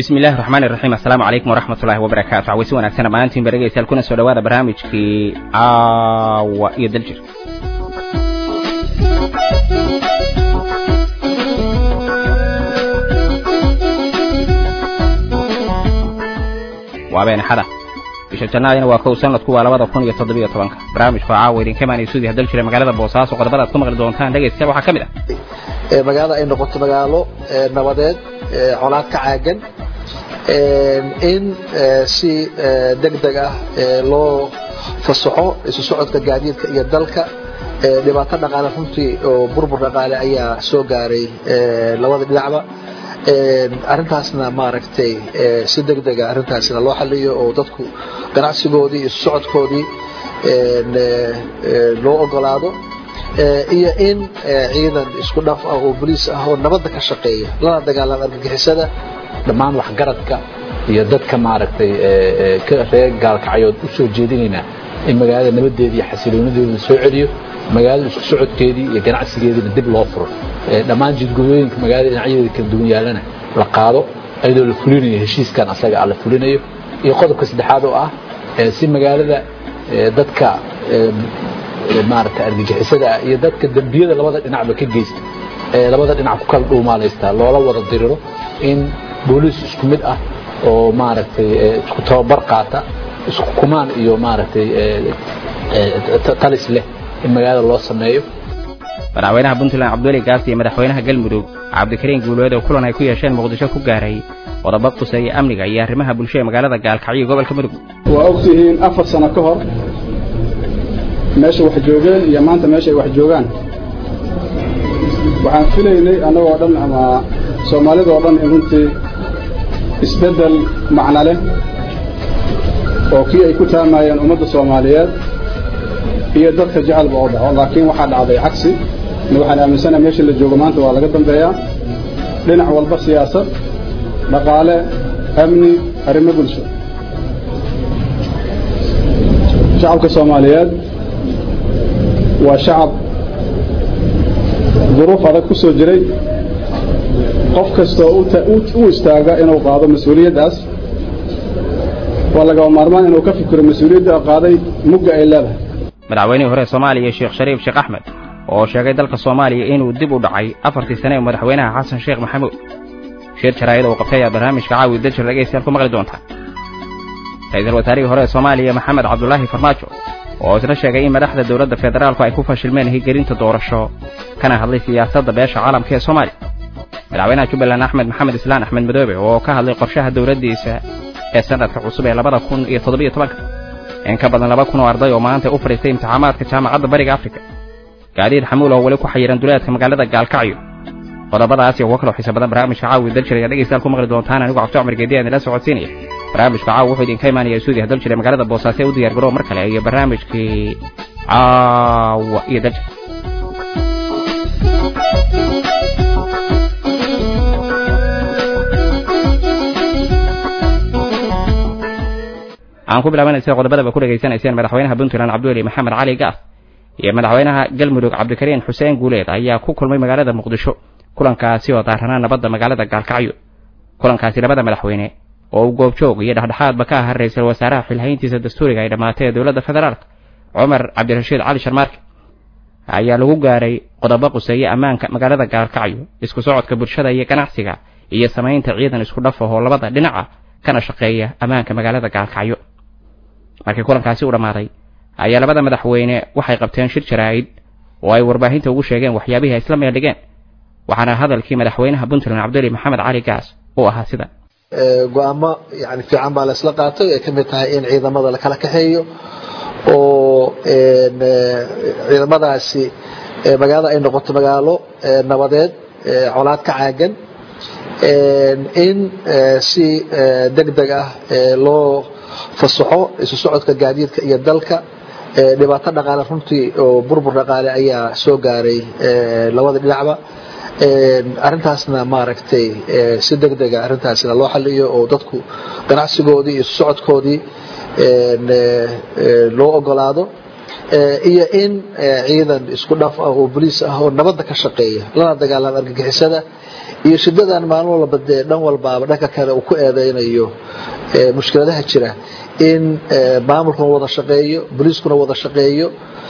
bismi illahi raxmaani raxiim assalaamu calaykum waraxmatullaahi wabarakaatu cawaysi wanaagsan dhammaantiin baregaysaal kuna soo dhawaada barnaamijkii caawa iyo daljir waa beenaxada bisha jannaadina waa kow sanadku waa labada kun iyo toddobiyo tobanka barnaamijku caawa idinka imaanaya suudiha daljira magaalada boosaaso qodobada ad ku maqli doontaan dhegaystayaal waxaa ka mid ah magaalada ay noqoto magaalo nabadeed colaad ka caagan in si degdeg ah loo fasaxo isu socodka gaadiidka iyo dalka dhibaato dhaqaale runtii oo burbur dhaqaale ayaa soo gaaray labada dhinacba arintaasna maaragtay si degdega arintaasna loo xaliyo oo dadku ganacsigoodii isu socodkoodii loo ogolaado iyo in ciidan isku dhaf ah oo boliis ah oo nabadda ka shaqeeya lana dagaalama argagixisada dhammaan waxgaradka iyo dadka maaragtay reer gaalkacyood u soo jeedinaynaa in magaalada nabadeeda iyo xasiloonideeda la soo celiyo magaalada isku socodkeedii iyo ganacsigeediina dib loo furo dhammaan jidgudooyinka magaalada dhinacyadeeda kala duwan yaalana la qaado iyadoo la fulinayo heshiiskan asaga ah la fulinayo iyo qodobka saddexaad oo ah si magaalada dadka maaragta argagixisada ah iyo dadka dembiyada labada dhinacba ka geysta ee labada dhinac ku kala dhuumaalaysta loola wada diriro in booliis isku mid ah oo maaragtay isku tababar qaata isku kumaan iyo maaragtay talis leh in magaalada loo sameeyo madaxweynaha puntland cabdiweli gaas iyo madaxweynaha galmudug cabdikariin guuleed oo kulan ay ku yeesheen muqdisho ku gaaray qodobo quseeya amniga iyo arrimaha bulsho ee magaalada gaalkacyo gobolka mudug waa ogtihiin afar sano ka hor meesha wax joogeen iyo maanta meesha ay wax joogaan waxaan filaynay annagoo dhan ama soomaalidoo dhan in runtii isbeddel macno leh oo kii ay ku taamayeen ummadda soomaaliyeed iyo dadka jecelba oo dhaco laakiin waxaa dhacday cagsi waxaan aaminsanaha meesha la joogo maanta waa laga dambeeyaa dhinac walba siyaasad dhaqaale amni arrimo bulsho shacabka soomaaliyeed waa shacab duruuf adag ku soo jiray qof kastoo u istaaga inuu qaado mas-uuliyaddaas waa lagaba maarmaan inuu ka fikiro mas-uuliyadda qaaday mugga ay leedahay madaxweynihii hore soomaaliya sheekh shariif sheekh axmed oo sheegay dalka soomaaliya inuu dib u dhacay afartii sane ee madaxweynaha xasan sheekh maxamuud shir jaraa'id oo qabtay ayaa barnaamijka caawi daljir dhegaystayaal ku maqli doontaa ra-iisul wasaarihii hore ee soomaaliya maxamed cabdulaahi farmaajo oo isna sheegay in madaxda dowladda federaalku ay ku fashilmeen higelinta doorasho kana hadlay siyaasadda beesha caalamka ee soomaaliya madaxweynaha jubbaland axmed maxamed islaan axmed madoobe oo ka hadlay qorshaha dowladdiisa ee sanadka cusub ee labada kun iyo toddobiyo tobanka in ka badan laba kun oo arday oo maanta u fadhiistay imtixaamaadka jaamacadda bariga afrika gaadiid xamuul oo weli ku xayiran duleedka magaalada gaalkacyo qodobadaas iyo kuwo kaloo xiisa badan barnaamijka caawi daljir ayaa dhegaystayaal ku maqli doontaan anigu cabdi cumar geedi aan idila socodsiinaya barnaamijka caawa wuxuu idinka imaanaya suudiya daljir ee magaalada boosaaso ee u diyaar garoow mar kale iyo barnaamijkii caawa iyo daljir aan ku bilaabanaysa qodobadaba ku dhegaysanayseen madaxweynaha puntland cabdiweli maxamed cali gaas iyo madaxweynaha galmudug cabdikariin xuseen guuleed ayaa ku kulmay magaalada muqdisho kulankaasi oo daaranaa nabadda magaalada gaalkacyo kulankaasi labada madaxweyne oo uu goobjoog iyo dhexdhexaadba ka aha ra-iisul wasaaraha xilhayntiisa dastuuriga ay dhammaatay ee dowladda federaalk cumar cabdirashiid cali sharmaarke ayaa lagu gaaray qodobo quseeye ammaanka magaalada gaalkacyo isku socodka bulshada iyo ganacsiga iyo samaynta ciidan isku dhaf ahoo labada dhinaca kana shaqeeya ammaanka magaalada gaalkacyo markii kulankaasi u dhammaaday ayaa labada madaxweyne waxay qabteen shir jaraa'id oo ay warbaahinta ugu sheegeen waxyaabihii ay isla meeldhigeen waxaana hadalkii madaxweynaha puntland cabduli maxamed cali gaas uu ahaa sida go-aamo yani fiican baa la isla qaatay ay ka mid tahay in ciidamada la kala kaxeeyo oo ciidamadaasi magaalada ay noqoto magaalo nabadeed colaad ka caagan in si degdeg ah loo fasaxo isu socodka gaadiidka iyo dalka dhibaato dhaqaale runtii oo burbur dhaqaale ayaa soo gaaray labada dhinacba arintaasna maaragtay si degdega arintaasna loo xaliyo oo dadku ganacsigoodii isu socodkoodii loo ogolaado iyo in ciidan isku dhaf ah oo boliis ah oo nabadda ka shaqeeya lana dagaalama argagixisada iyo shidadan maalin walba dee dhan walbaaba dhanka kale uu ku eedeynayo mushkiladaha jira in maamulkuna wada shaqeeyo boliiskuna wada shaqeeyo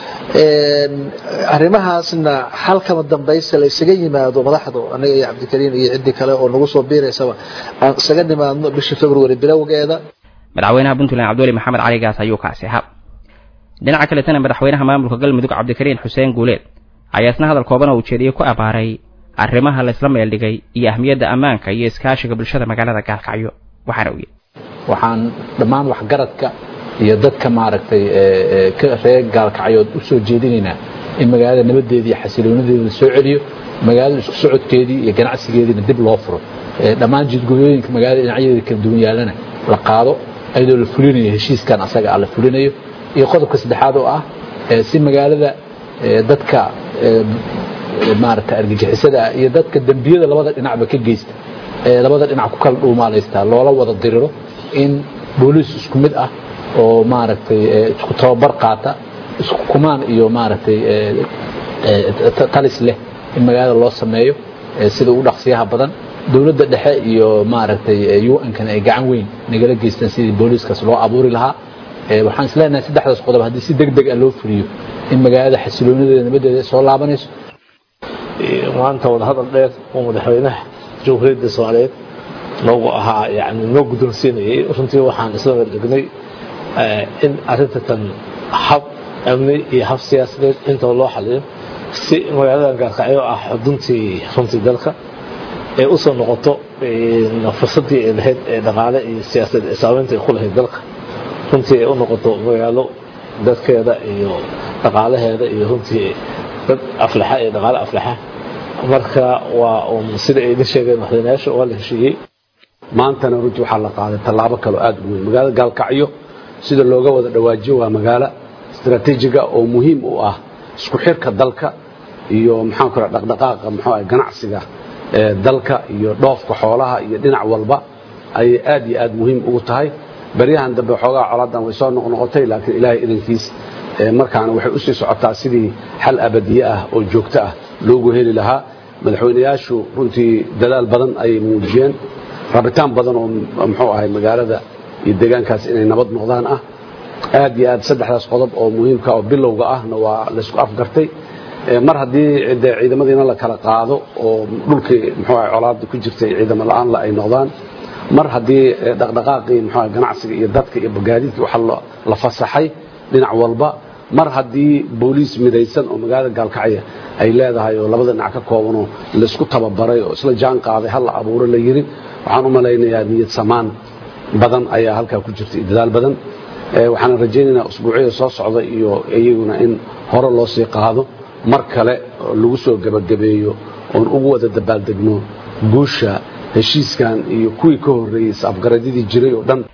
arrimahaasna xalkama dambaysta la isaga yimaado madaxdu aniga iyo cabdikariim iyo ciddii kale oo nagu soo biiraysaba aan isaga nimaadno bisha february bilowgeeda madaxweynaha puntland cabdiweli maxamed cali gaas ayuu kaasi ahaa dhinaca kaletana madaxweynaha maamulka galmudug cabdikariin xuseen guuleed ayaa isna hadal kooban oo ujeediyey ku abaaray arrimaha laysla meeldhigay iyo ahmiyadda ammaanka iyo iskaashiga bulshada magaalada gaalkacyo waxaana u yidhi waxaan dhammaan waxgaradka iyo dadka maaragtay reer gaalkacyood u soo jeedinaynaa in magaalada nabadeeda iyo xasiloonadeeda la soo celiyo magaalada isku socodkeedii iyo ganacsigeediina dib loo furo dhammaan jidgooyooyinka magaalada dhinacyadeeda kala duwan yaalana la qaado iyadoo la fulinayo heshiiskan asaga ah la fulinayo iyo qodobka saddexaad oo ah si magaalada dadka maaragtay argagixisada ah iyo dadka dembiyada labada dhinacba ka geysta labada dhinac ku kala dhuumaalaystaa loola wada diriro in booliis isku mid ah oo maaragtay isku tababar qaata isku kumaan iyo maaragtay talis leh in magaalada loo sameeyo sida ugu dhaqsiyaha badan dowladda dhexe iyo maaragtay un-kan ay gacan weyn nagala geystaan sidii booliiskaas loo abuuri lahaa waxaan isleenahay saddexdaas qodob haddii si deg deg ah loo fuliyo in magaalada xasiloonadeeda nabadeeda soo laabanayso maanta wadahadal dheer oo madaxweynaha jamhuuriyadda soomaaliyeed noogu ahaa yani noo guddoonsiinayay runtii waxaan isla wadagnay in arrinta tan hab amni iyo hab siyaasadeed intaba loo xaliyo si magaaladan gaalkacyo ah xuduntii runtii dalka ee usoo noqoto fursadii ay lahayd ee dhaqaale iyo siyaasadeed ee saameynta ay ku lahayd dalka runtii ay u noqoto magaalo dadkeeda iyo dhaqaalaheeda iyo runtii dad aflaxa iyo dhaqaale aflaxa marka waa sida ay idin sheegeen madaxweynayaasha waa la heshiiyey maantana runtii waxaa la qaaday tallaabo kaloo aad u weyn magaalada gaalkacyo sida looga wada dhawaajiyo waa magaalo istaraatiijiga oo muhiim u ah isku xirka dalka iyo maxaan ku dhaqdhaqaaqa muxuu ah ganacsiga ee dalka iyo dhoofka xoolaha iyo dhinac walba ayay aad iyo aad muhiim ugu tahay baryahan dambe xoogaa colaadan way soo noqnoqotay laakiin ilaahay idankiis markaana waxay u sii socotaa sidii xal abadiye ah oo joogto ah loogu heli lahaa madaxweynayaashu runtii dadaal badan ayay muujiyeen rabitaan badan oo muxuu ahay magaalada iyo deegaankaas inay nabad noqdaan ah aad iyo aad saddexdaas qodob oo muhiimka oo bilowga ahna waa laysku afgartay mar haddii de ciidamadiina la kala qaado oo dhulkii muxuu ahay colaada ku jirtay ciidamo la-aanla ay noqdaan mar haddii dhaqdhaqaaqii muxuu ahay ganacsiga iyo dadka iyo gaadiidkii waxa la fasaxay dhinac walba mar haddii booliis midaysan oo magaalada gaalkacya ay leedahay oo labada dhinac ka koobanoo laysku tababaray oo isla jaan qaaday hal la abuuro la yiri waxaan u malaynayaa niyad samaan badan ayaa halkaa ku jirta iyo dadaal badan waxaan rajaynaynaa usbuucyada soo socda iyo iyaguna in hore loo sii qaado mar kale lagu soo gebagabeeyo oon ugu wada dabaaldegno guusha heshiiskan iyo kuwii ka horreeyey is-afgaradyadii jiray oo dhan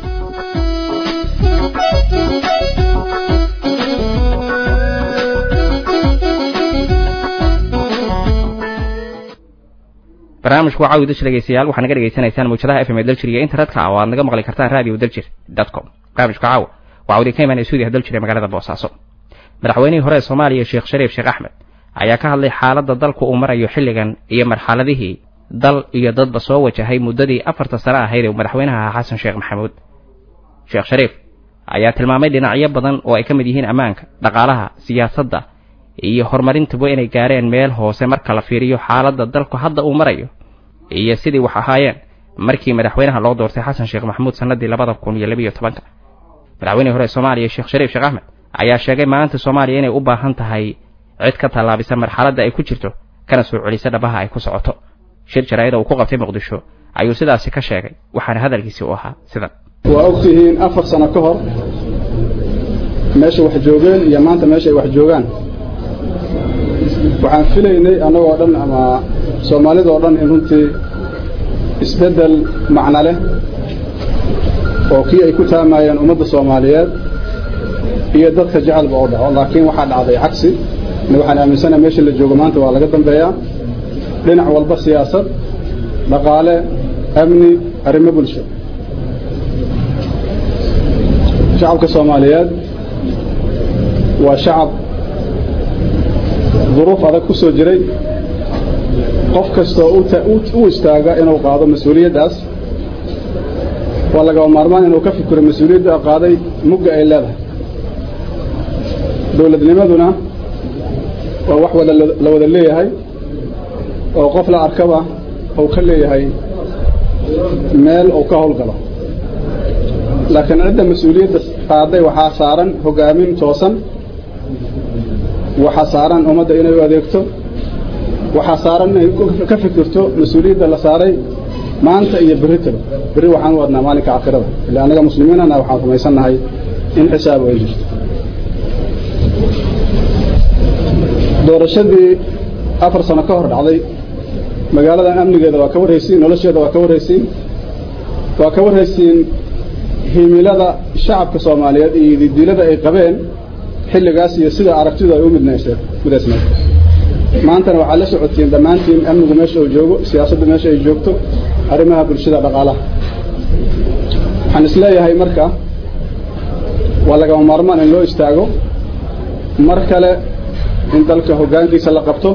barnaamijku waa caawi daljir dhegeystayaal waxaa naga dhegeysanaysaan mawjadaha fm ee daljir iyo internetka oo aad naga maqli kartaan radio daljir com barnaamijka caawa waxaa wadi ka imaanaya stuudiyaha daljir ee magaalada boosaaso madaxweynihii hore ee soomaaliya sheekh shariif sheekh axmed ayaa ka hadlay xaaladda dalku uu marayo xilligan iyo marxaladihii dal iyo dadba soo wajahay muddadii afarta sano ahayd ee madaxweynaha ahaa xasan sheekh maxamuud sheekh shariif ayaa tilmaamay dhinacyo badan oo ay ka mid yihiin ammaanka dhaqaalaha siyaasadda iyo horumarintuba inay gaareen meel hoose marka la fiiriyo xaaladda dalku hadda uu marayo iyo sidii wax ahaayeen markii madaxweynaha loo doortay xasan sheekh maxamuud sannadii labada kun iyo labiyo tobanka madaxweynihii hore ee soomaaliya sheekh shariif sheekh axmed ayaa sheegay maanta soomaaliya inay u baahan tahay cid ka tallaabisa marxaladda ay ku jirto kana soo celisa dhabaha ay ku socoto shir jaraa'ida uu ku qabtay muqdisho ayuu sidaasi ka sheegay waxaana hadalkiisii u ahaa sidan waa ogtihiin afar sano ka hor meesha wax joogeen iyo maanta meesha ay wax joogaan waxaan filaynay annagoo dhan ama soomaalidoo dhan in runtii isbeddel macno leh oo kii ay ku taamayeen ummadda soomaaliyeed iyo dadka jecelba oo dhaco laakiin waxaa dhacday cagsi waxaan aaminsanaha meesha la joogo maanta waa laga dambeeyaa dhinac walba siyaasad dhaqaale amni arrimo bulsho shacabka soomaaliyeed waa shacab duruuf adag ku soo jiray qof kastoo u istaaga inuu qaado mas-uuliyaddaas waa lagaba maarmaan inuu ka fikiro mas-uuliyadda qaaday mugga ay leedahay dowladnimaduna waa wax wada la wada leeyahay oo qof la arkaba uu ka leeyahay meel uu ka howlgalo laakiin cidda mas-uuliyadda qaaday waxaa saaran hogaamin toosan waxaa saaran ummadda inay u adeegto waxaa saaran inay ka fikirto mas-uuliyadda la saaray maanta iyo berritaba berri waxaan u wadnaa maalinka aakhirada ila annaga muslimiinana waxaan rumaysannahay in xisaab ay jirto doorashadii afar sano ka hor dhacday magaaladan amnigeeda waa ka warhaysiin nolosheeda waa ka warhaysiin waa ka warhaysiin himilada shacabka soomaaliyeed iyo didiilada ay qabeen xilligaas iyo sida aragtidu ay u midnaysneed maantana waxaad la socotiin dhammaantiin amnigu meesha uu joogo siyaasaddu meesha ay joogto arrimaha bulshada dhaqaalaha waxaan isleeyahay marka waa lagama maarmaan in loo istaago mar kale in dalka hoggaankiisa la qabto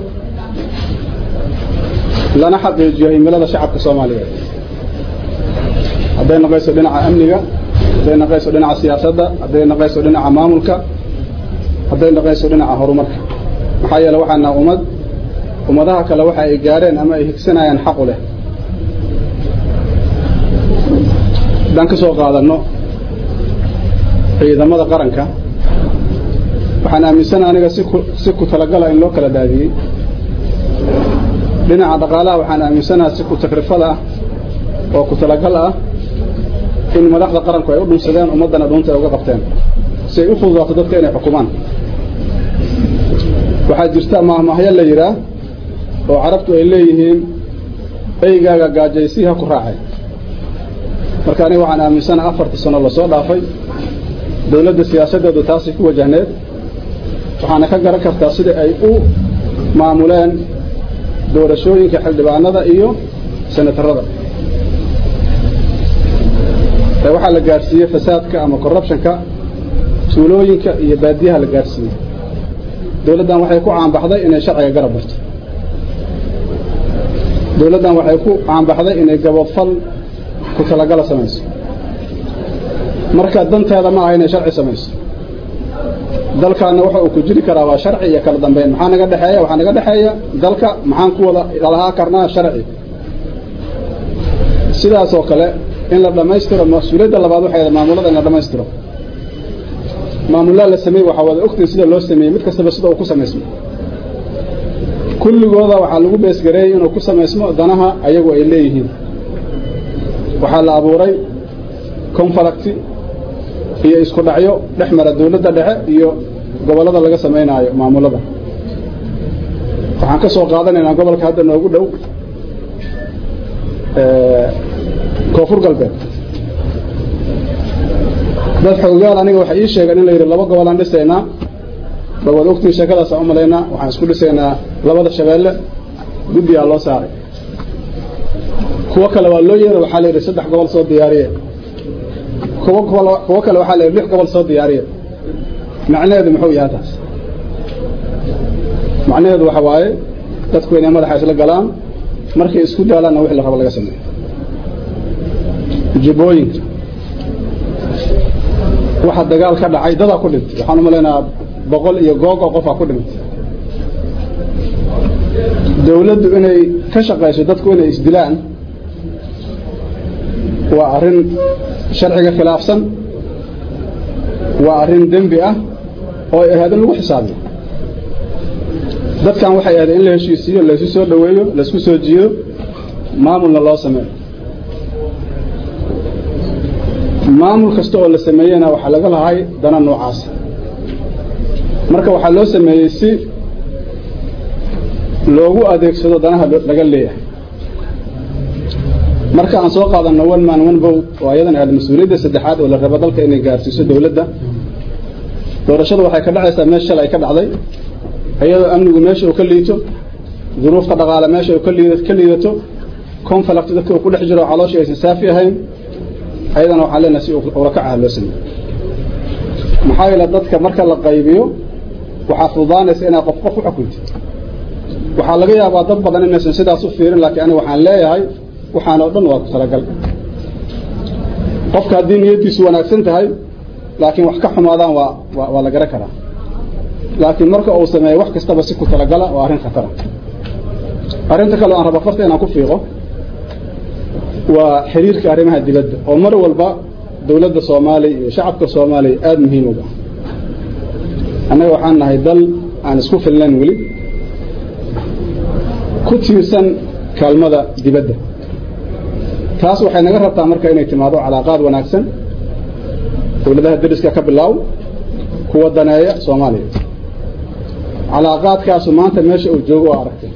lana xaqiijiyo himilada shacabka soomaaliyeed hadday noqayso dhinaca amniga hadday noqayso dhinaca siyaasadda hadday noqayso dhinaca maamulka hadday noqayso dhinaca horumarka maxaa yeele waxaana ummad ummadaha kale waxa ay gaareen ama ay higsanayaan xaqu leh haddaan ka soo qaadanno ciidamada qaranka waxaan aaminsana aniga si ku talagala in loo kala daadiyey dhinaca dhaqaalaha waxaan aaminsanaha si ku takrifada ah oo ku talagal ah in madaxda qaranku ay u dhunsadeen ummaddana dhuunta ay uga qabteen si ay u fududaato dadka inay xukumaan waxaa jirta maahmaahyo la yidhaah oo carabtu ay leeyihiin eygaaga gaajaysiha ku raacay marka aniga waxaan aaminsanaha afartii sano lasoo dhaafay dowladda siyaasaddeedu taasay ku wajahneed waxaana ka garan kartaa sida ay u maamuleen doorashooyinka xildhibaanada iyo senatarada ee waxaa la gaadhsiiyey fasaadka ama corruptionka tuulooyinka iyo baadiyaha la gaadhsiiyey dowladdan waxay ku caanbaxday inay sharciga garab barto dowladdan waxay ku caanbaxday inay gabofal ku talagala samayso marka danteeda ma aha inay sharci samayso dalkaana waxa uu ku jiri karaa waa sharci iyo kala dambeyn maxaa naga dhexeeya waxaa naga dhexeeya dalka maxaan ku wada lahaa karnaa sharci sidaas oo kale in la dhammaystiro mas-uuliyadda labaad waxay maamulada in la dhammaystiro maamullaa la sameeyey waxaa wada ogtiin sida loo sameeyey mid kastaba sida uu ku samaysmo kulligooda waxaa lagu beesgareeyey inuu ku samaysmo danaha ayagu ay leeyihiin waxaa la abuuray confalacti iyo isku dhacyo dhex mara dawladda dhexe iyo gobollada laga samaynaayo maamulada waxaan ka soo qaadanaynaa gobolka hadda noogu dhow koonfur galbeed dad xoogaal aniga waxay ii sheegeen in la yidhi laba gobolaan dhisaynaa ba waad ogtiin sheekadaasaan u malaynaa waxaan isku dhisaynaa labada shabeelle guddigaa loo saaray kuwo kale waa loo yeeray waxaa la yidhi saddex gobol soo diyaariye kuwo kuwo kale waxaa la yidhi lix gobol soo diyaariye macnaheedu muxuu yahay taas macnaheedu waxa waaye dadku inay madaxa isla galaan markay isku daalaanna wixii la rabo laga sameeyo jibooyinka waxa dagaal ka dhacay dadaa ku dhintay waxaan u malaynayaa boqol iyo googo qofaa ku dhintay dawladdu inay ka shaqayso dadku inay isdilaan waa arrin sharciga khilaafsan waa arrin dembi ah oo ay ahayd in lagu xisaabiyo dadkan waxay ahayd in la heshiisiiyo laysu soo dhoweeyo laysku soo jiido maamulna loo sameeyo maamul kasta oo la sameeyena waxaa laga lahay dana noocaas marka waxaa loo sameeyey si loogu adeegsado danaha laga leeyahay marka aan soo qaadanno one man one vote oo ayadan ahayd mas-uuliyadda saddexaad oo la rabo dalka inay gaarsiiso dawladda doorashada waxay ka dhacaysaa meesha shalay ka dhacday iyadoo amnigu meesha uu ka liito duruufta dhaqaale meesha uu ka liidato conflict dadka uu ku dhex jiro calooshii aysan saafi ahayn ayadana waxaan leenahay si urakacaha loo sameeyo maxaa yeele dadka marka la qaybiyo waxaa fududaanaysa inaad qof qof u xukuntid waxaa laga yaabaa dad badan inaysan sidaas u fiirin laakiin aniga waxaan leeyahay waxaan oo dhan waa ku talagal qofka haddii niyaddiisu wanaagsan tahay laakiin wax ka xumaadaan waa waa waa la garan karaa laakiin marka uu sameeyo wax kastaba si ku talagala waa arrin khatara arrinta kale aan raba farta inaan ku fiiqo waa xiriirka arrimaha dibadda oo mar walba dowladda soomaaliya iyo shacabka soomaaliya aada muhiim uga annaga waxaan nahay dal aan isku filnayn weli ku tiirsan kaalmada dibadda taas waxay naga rabtaa marka inay timaado calaaqaad wanaagsan dowladaha dariska ka bilaaw kuwa daneeya soomaaliya calaaqaadkaasu maanta meesha uu joogo oo aragtay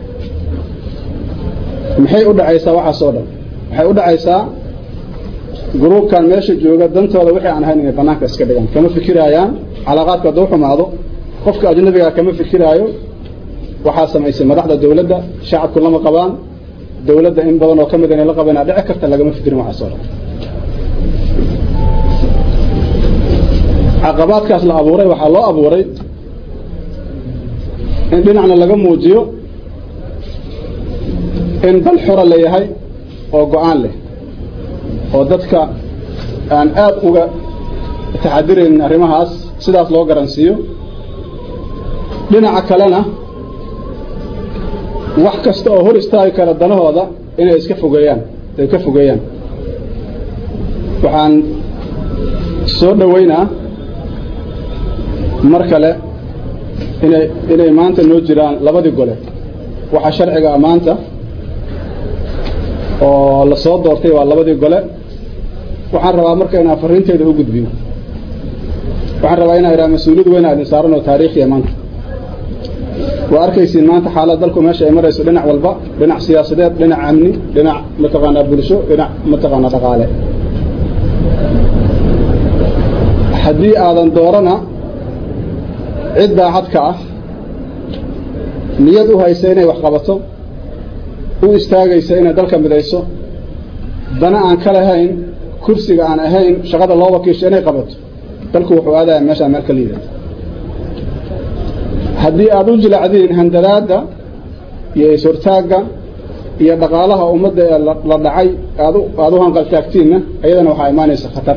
maxay u dhacaysaa waxaas oo dhan waxay u dhacaysaa gruubkan meesha jooga dantooda wixii aan ahayn inay bannaanka iska dhigaan kama fikiraayaan calaaqaadka hadduu xumaado qofka ajnabigaa kama fikiraayo waxaa samaysay madaxda dowladda shacabku lama qabaan dowladda in badan oo ka mid inay la qabanaa dhici karta lagama fikirin waxaas oo dhan caqabaadkaas la abuuray waxaa loo abuuray in dhinacna laga muujiyo in dal xura leeyahay oo go-aan leh oo dadka aan aad uga taxadiraynin arrimahaas sidaas loo garansiiyo dhinaca kalena wax kasta oo hor istaagi kara danahooda inay iska fogeeyaan ay ka fogeeyaan waxaan soo dhoweynaa mar kale inay inay maanta noo jiraan labadii gole waxaa sharciga ah maanta oo la soo doortay waa labadii gole waxaan rabaa marka inaan fariinteeda u gudbiyo waxaan rabaa inaan idhaha mas-uuliyad weyn aa idin saaran oo taariikhiya maanta waa arkaysiin maanta xaalad dalku meesha ay marayso dhinac walba dhinac siyaasadeed dhinac amni dhinac mataqaanaa bulsho dhinac mataqaanaa dhaqaale haddii aadan doorana cid daacad ka ah niyad u haysa inay wax qabato u istaagaysa inay dalka midayso dana aan ka lahayn kursiga aan ahayn shaqada loo wakiisho inay qabato dalku wuxuu aadaya meeshaa meel ka liidata haddii aada u jilacdiin handadaadda iyo is-hortaagga iyo dhaqaalaha ummadda ee la dhacay aad aada u hanqaltaagtiinna ayadana waxaa imaanaysa khatar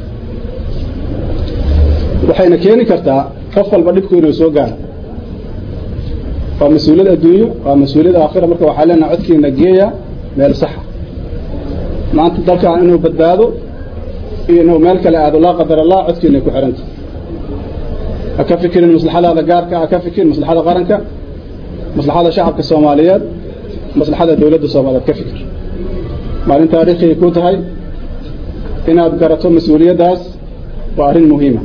waxayna keeni kartaa qof walba dhibku inuu soo gaaro waa mas-uuliyad adduunyo waa mas-uuliyad aakhira marka waxaa leenaha codkiina geeya meel saxa maanta dalkan inuu badbaado iyo inuu meel kale aado laa qadar allah codkiinay ku xihanta ha ka fikirin maslaxadaada gaarka ha ka fikirin maslaxada qaranka maslaxada shacabka soomaaliyeed maslaxada dowladda soomaaliyeed ka fikir maalin taariikhiay ku tahay inaad garato mas-uuliyaddaas waa arrin muhiima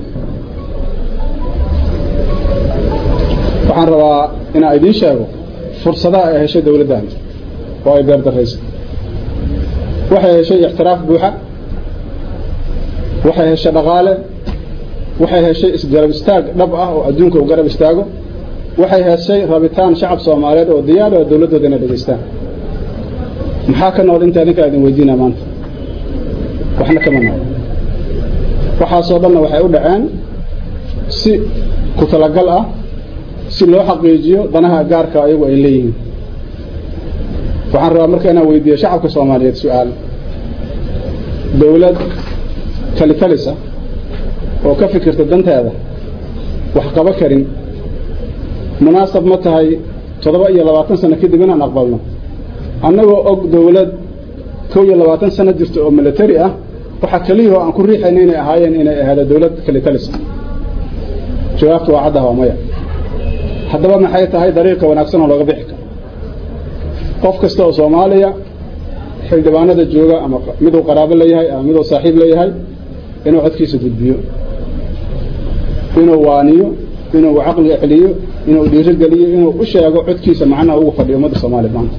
waxaan rabaa inaan idiin sheego fursadaha ay heshay dowladdan oo ay beerdarayso waxay heshay ixtiraaf buuxa waxay heshay dhaqaale waxay heshay isgarab istaag dhab ah oo adduunka u garab istaago waxay heshay rabitaan shacab soomaaliyeed oo diyaar oo dowladdooda inay dhegaystaan maxaa ka nool inta adinkaa idin weydiinaa maanta waxna kama nool waxaasoo dhanna waxay u dhaceen si ku talagal ah si loo xaqiijiyo danaha gaarka ayagu ay leeyihiin waxaan rabaa marka inaan weydiiyo shacabka soomaaliyeed su-aal dowlad kalitalisa oo ka fikirta danteeda wax qaba karin munaasab ma tahay toddoba iyo labaatan sano kadib inaan aqbalno annagoo og dowlad kow iyo labaatan sano jirta oo military ah waxaa keliyahoo aan ku riixayna inay ahaayeen inay ahaado dowlad kalitalisa jawaabta waa caddaha waa maya haddaba maxay tahay dariiqa wanaagsan oo looga bixi karo qof kasta oo soomaaliya xildhibaanada jooga ama miduu qaraabo leeyahay ama miduu saaxiib leeyahay inuu codkiisa gudbiyo inuu waaniyo inuu caqliga celiyo inuu dhiirogeliyo inuu u sheego codkiisa macnaha ugu fadhiyo ummadda soomaaliya maanta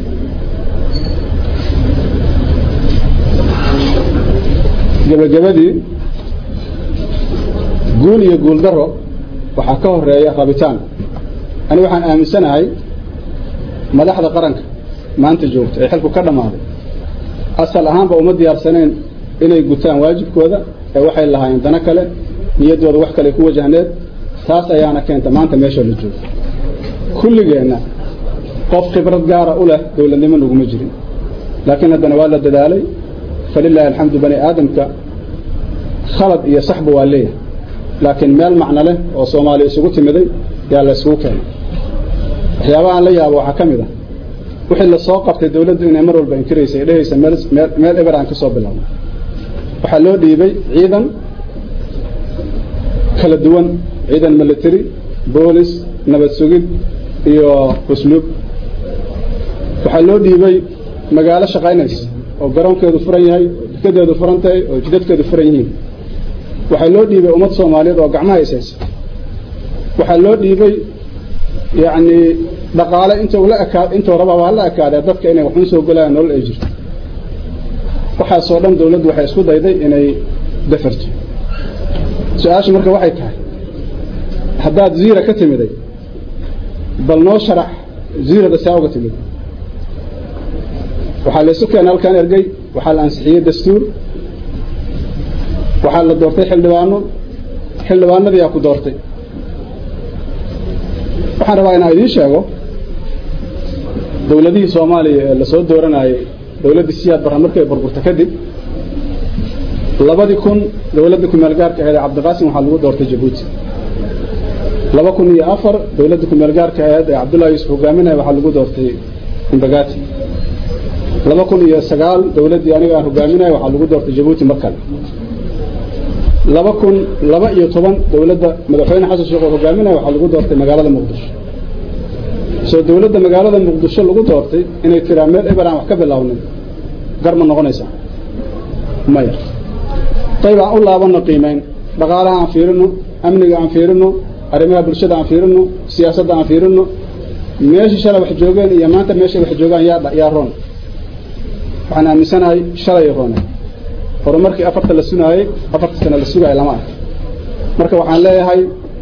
gebagabadii guul iyo guul daro waxaa ka horeeya rabitaan ani waxaan aaminsanahay madaxda qaranka maanta joogta ee xilku ka dhammaaday asal ahaanba uma diyaarsanayn inay gutaan waajibkooda ee waxay lahaayeen dano kale niyaddooda wax kale ku wajahneed taas ayaana keenta maanta meesha la joogo kulligeenna qof khibrad gaara u leh dowladnimo naguma jirin laakiin haddana waa la dadaalay falilaahi alxamdu bani aadamka khalad iyo saxba waa leeyahay laakiin meel macno leh oo soomaaliya isugu timiday yaa la isugu keenay waxyaabahaan la yaabo waxaa ka mid ah wixii la soo qabtay dowladdu inay mar walba inkiraysay dhehaysa meel eber aan ka soo bilaabno waxaa loo dhiibay ciidan kala duwan ciidan military boolis nabad sugid iyo usluub waxaa loo dhiibay magaalo shaqaynaysa oo garoonkeedu furan yahay dekadeedu furan tahay oo jidadkeedu furan yihiin waxaa loo dhiibay ummad soomaaliyeed oo gacmaha ishaysa waxaa loo dhiibay yacni dhaqaale intuu la ekaa intuu rabaa waa la ekaadee dadka inay waxun soo golayaan nolol ay jirto waxaasoo dhan dowladdu waxay isku dayday inay dafarto su-aashu marka waxay tahay haddaad ziira ka timiday bal noo sharax ziirada saa uga timid waxaa laysu keenay halkan ergey waxaa la ansixiyey dastuur waxaa la doortay xildhibaano xildhibaanadii yaa ku doortay waxaan rabaa inaan idiin sheego dowladihii soomaaliya ee lasoo dooranayay dowladdii siyaad barra markay burburta kadib labadii kun dowladda kumeel gaarka ahayd ee cabdiqaasim waxaa lagu doortay jabuuti laba kun iyo afar dowladda kumeel gaarka ahayd ee cabdullahi yuusuf hogaaminaya waxaa lagu doortay imbagaati laba kun iyo sagaal dowladdii aniga aan hogaaminaya waxaa lagu doortay jabuuti mar kale laba kun laba iyo toban dowladda madaxweyne xasan sheekh oo hogaaminaya waxaa lagu doortay magaalada muqdisho soo dowladda magaalada muqdisho lagu doortay inay tiraa meel eber aan wax ka bilaabnay gar ma noqonaysaa maya qayb aan u laabanno qiimayn dhaqaalaha aan fiirino amniga aan fiirino arrimaha bulshada aan fiirino siyaasadda aan fiirino meeshii shalay wax joogeen iyo maanta meeshay wax joogaan yaa yaa roon waxaan aaminsanahay shalay roonay horumarkii afarta la sunaayey afarta sano la sugaaya lama ark marka waxaan leeyahay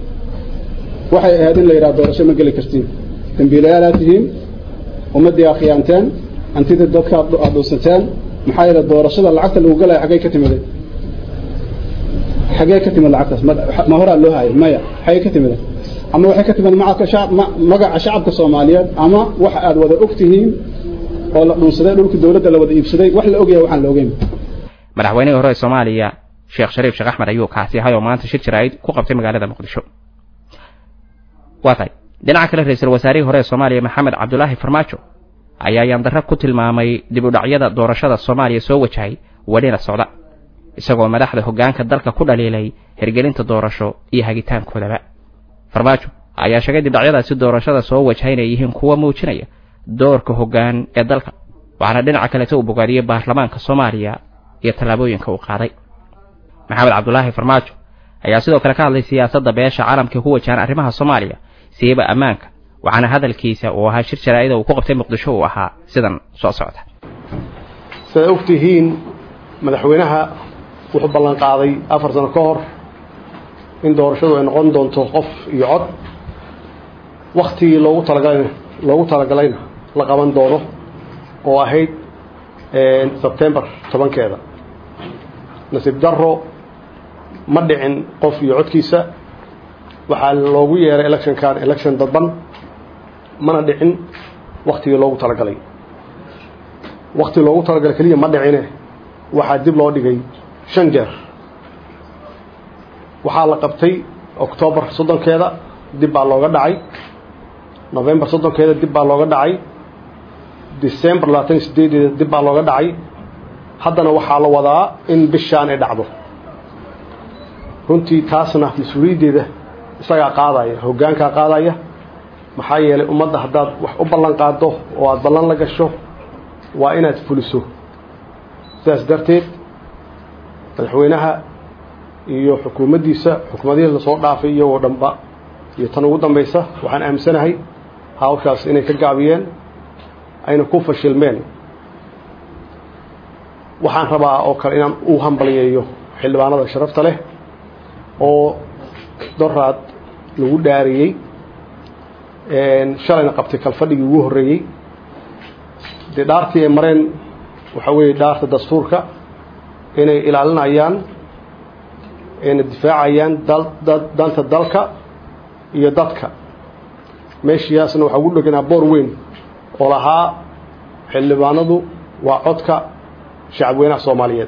waxay ahayd in la yidhaha doorasho ma geli kartiin dambiilayaalaad tihiin ummaddii aa khiyaanteen hantidii dadka aad dhuusateen maxaa yeele doorashada lacagta lagu galaya xaggey ka timiday xaggee ka timid lacagtaas ma horaa loo hayay maya xaggee ka timida ama waxay ka timid magaca shacabka soomaaliyeed ama waxa aad wada og tihiin oo la dhunsaday dhulkii dowladda la wada iibsaday wax la ogyahay waxaan la ogeyn madaxweynihii hore ee soomaaliya sheekh shariif sheekh axmed ayuu kaasi ahay oo maanta shir jaraa'id ku qabtay magaalada muqdisho waa tahay dhinaca kale ra-iisul wasaarihii hore ee soomaaliya maxamed cabdulaahi farmaajo ayaa yaandarra ku tilmaamay dib u dhacyada doorashada soomaaliya soo wajahay welina socda isagoo madaxda hoggaanka dalka ku dhaliilay hirgelinta doorasho iyo hagitaankoodaba farmaajo ayaa sheegay dibdhacyadaasi doorashada soo wajahay inay yihiin kuwa muujinaya doorka hoggaan ee dalka waxaana dhinaca kaleta uu bogaadiyey baarlamaanka soomaaliya iyo tallaabooyinka uu qaaday maxamed cabdulaahi farmaajo ayaa sidoo kale ka hadlay siyaasadda beesha caalamka ku wajahan arrimaha soomaaliya siiba ammaanka waxaana hadalkiisa uu ahaa shir jaraa'ida uu ku qabtay muqdisho uu ahaa sidan soo socda sidaad og tihiin madaxweynaha wuxuu ballan qaaday afar sano ka hor in doorashadu ay noqon doonto qof iyo cod waktigii loogu talagalay loogu talagalayna la qaban doono oo ahayd sebtembar tobankeeda nasiib darro ma dhicin qof iyo codkiisa waxaa loogu yeeray electionkan election dadban mana dhicin waktigii loogu talagalay wakti loogu talagalay keliya ma dhicine waxaa dib loo dhigay shan jeer waxaa la qabtay octoobar soddonkeeda dib baa looga dhacay novembar soddonkeeda dib baa looga dhacay december labaatan iyo sideedeeda dib baa looga dhacay haddana waxaa la wadaa in bishaan ay dhacdo runtii taasna mas-uuliyaddeeda isagaa qaadaya hoggaankaa qaadaya maxaa yeelay ummadda haddaad wax u ballan qaaddo oo aada ballan la gasho waa inaad fuliso sidaas darteed madaxweynaha iyo xukuumaddiisa xukuumadihii lasoo dhaafay iyagoo dhanba iyo tan ugu dambaysa waxaan aaminsanahay hawshaas inay ka gaabiyeen ayna ku fashilmeen waxaan rabaa oo kale inaan u hambaliyeeyo xildhibaanada sharafta leh oo doraad lagu dhaariyey shalayna qabtay kalfadhigii ugu horreeyey dee dhaartii ay mareen waxaa weeye dhaarta dastuurka inay ilaalinayaan ayna difaacayaan danta dalka iyo dadka meeshiyaasna waxaa ugu dheganaa boor weyn oo lahaa xildhibaanadu waa codka shacabweynaha soomaaliyeed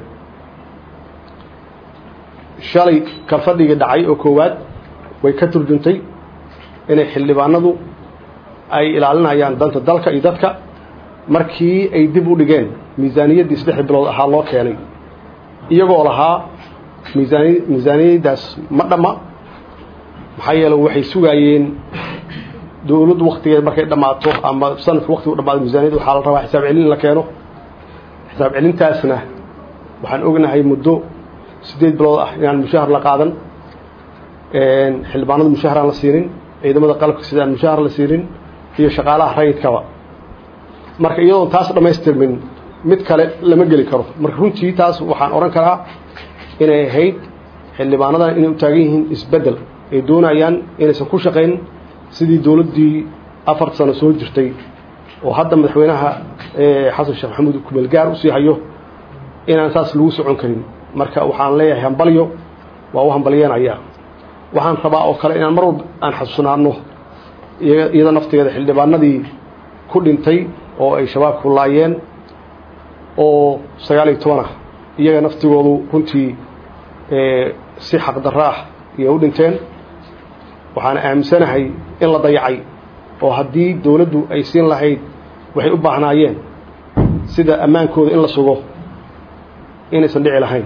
shalay kalfadhigii dhacay oo koowaad way ka turjuntay inay xildhibaanadu ay ilaalinayaan danta dalka iyo dadka markii ay dib u dhigeen miisaaniyaddii saddex bilood ahaa loo keenay iyagoo lahaa miisaani miisaaniyaddaas ma dhamma maxaa yeele waxay sugaayeen dowladdu waktigeed markay dhammaato ama sanadka waktigu dhamaado miisaniyadda waxaa la rabaa xisaab celin in la keeno xisaab celintaasna waxaan ognahay muddo siddeed bilood ah inaan mushahar la qaadan xildhibaanadu mushahar aan la siinin ciidamada qalabka sida aan mushahar la siinin iyo shaqaalaha rayidkaba marka iyadoon taas dhammaystirmin mid kale lama geli karo marka runtii taas waxaan odhan karaa inay ahayd xildhibaanadan inay u taagan yihiin isbeddel ay doonayaan inaysan ku shaqayn sidii dowladdii afar sano soo jirtay oo hadda madaxweynaha xasan sheekh maxamuud kumeelgaar usii hayo inaan saas lagu socon karin marka waxaan leeyahay hambalyo waa u hambalyeenaya waxaan rabaa oo kale inaan mar walba aan xasuusnaano iyada naftigeeda xildhibaanadii ku dhintay oo ay shabaabku laayeen oo sagaal iyo toban ah iyaga naftigoodu runtii si xaqdarro ah iyay u dhinteen waxaana aaminsanahay in la dayacay oo haddii dowladdu ay siin lahayd waxay u baahnaayeen sida ammaankooda in la sugo inaysan dhici lahayn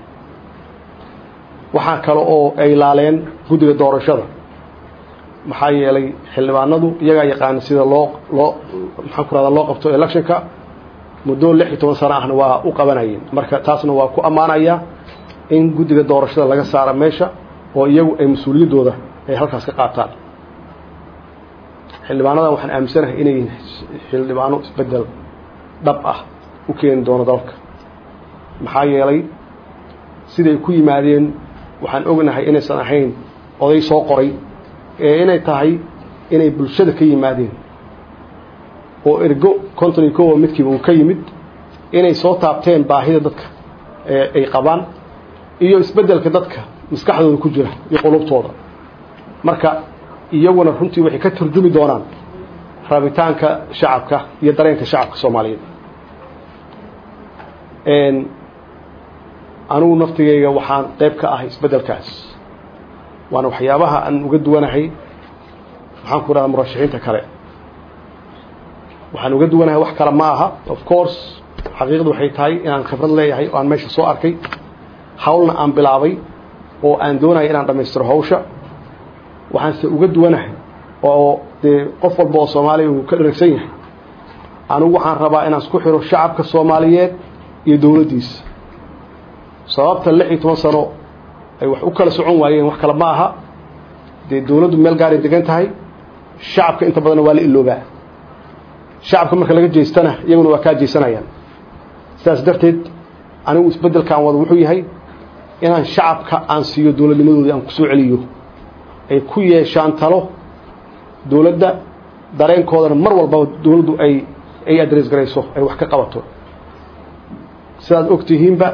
waxaa kale oo ay laaleen guddiga doorashada maxaa yeelay xildhibaanadu iyagaa yaqaana sida loo loo maxaan ku rahdaa loo qabto electionka muddo lix iyo toban sano ahna waa u qabanayeen marka taasna waa ku ammaanaya in guddiga doorashada laga saara meesha oo iyagu ay mas-uuliyaddooda ay halkaas ka qaataan xildhibaanadan waxaan aaminsanahay inay xildhibaano isbeddel dhab ah u keeni doono dalka maxaa yeelay siday ku yimaadeen waxaan ognahay inaysan ahayn oday soo qoray ee inay tahay inay bulshada ka yimaadeen oo ergo konton iyo kowa midkiiba uu ka yimid inay soo taabteen baahida dadka ee ay qabaan iyo isbeddelka dadka maskaxdooda ku jira iyo qulubtooda marka iyaguna runtii waxay ka turjumi doonaan rabitaanka shacabka iyo dareenka shacabka soomaaliyeed anigu naftigayga waxaan qayb ka ahay isbeddelkaas waana waxyaabaha aan uga duwanahay maxaan ku idhahda murashaxiinta kale waxaan uga duwanahay wax kale ma aha of course xaqiiqdu waxay tahay inaan khibrad leeyahay oo aan meesha soo arkay hawlna aan bilaabay oo aan doonaya inaan dhammaystiro hawsha waxaanse uga duwanahay oo dee qof walba oo soomaaliya uu ka dharagsan yahay anigu waxaan rabaa inaan isku xiro shacabka soomaaliyeed iyo dowladdiisa sababta lix iyo toban sano ay wax u kala socon waayeen wax kale ma aha dee dowladdu meel gaaray degan tahay shacabka inta badanna waa la iloobaa shacabka marka laga jeestana iyaguna waa kaa jeesanayaan sidaas darteed anigu isbeddelkaan wada wuxuu yahay inaan shacabka aan siiyo dowladnimadoodii aan kusoo celiyo ay ku yeeshaan talo dowladda dareenkoodana mar walbaba dowladdu ay ay adres garayso ay wax ka qabato sidaad og tihiinba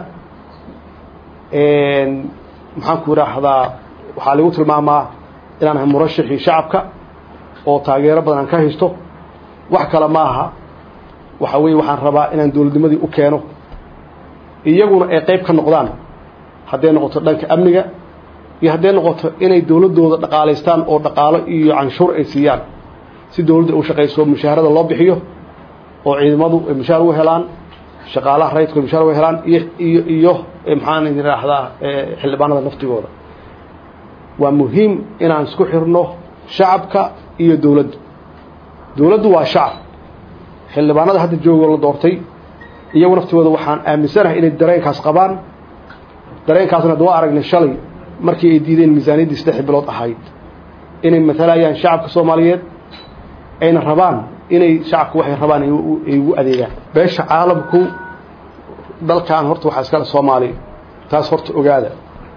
maxaan ku idhaahdaa waxaa lagu tilmaamaa inaan ahay murashaxii shacabka oo taageero badan aan ka haysto wax kale ma aha waxa weeye waxaan rabaa inaan dowladnimadii u keeno iyaguna ay qayb ka noqdaan hadday noqoto dhanka amniga iyo hadday noqoto inay dowladdooda dhaqaalaystaan oo dhaqaalo iyo canshuur ay siiyaan si dowladda u shaqayso mushaharada loo bixiyo oo ciidamadu ay mushaar u helaan shaqaalaha rayidku ay mushaar u helaan iyo iyo iyo maxaan idhaahdaa xildhibaanada naftigooda waa muhiim inaan isku xirno shacabka iyo dowladdu dowladdu waa shacab xildhibaanada hadda joogo la doortay iyagu naftigooda waxaan aaminsanahay inay dareenkaas qabaan dareenkaasna ad waa aragnay shalay markii ay diideen miisaaniyaddii saddex bilood ahayd inay matalayaan shacabka soomaaliyeed ayna rabaan inay shacabku waxay rabaan ay ugu adeegaan beesha caalamku dalkan horta waxaa iskale soomaaliya taas horta ogaada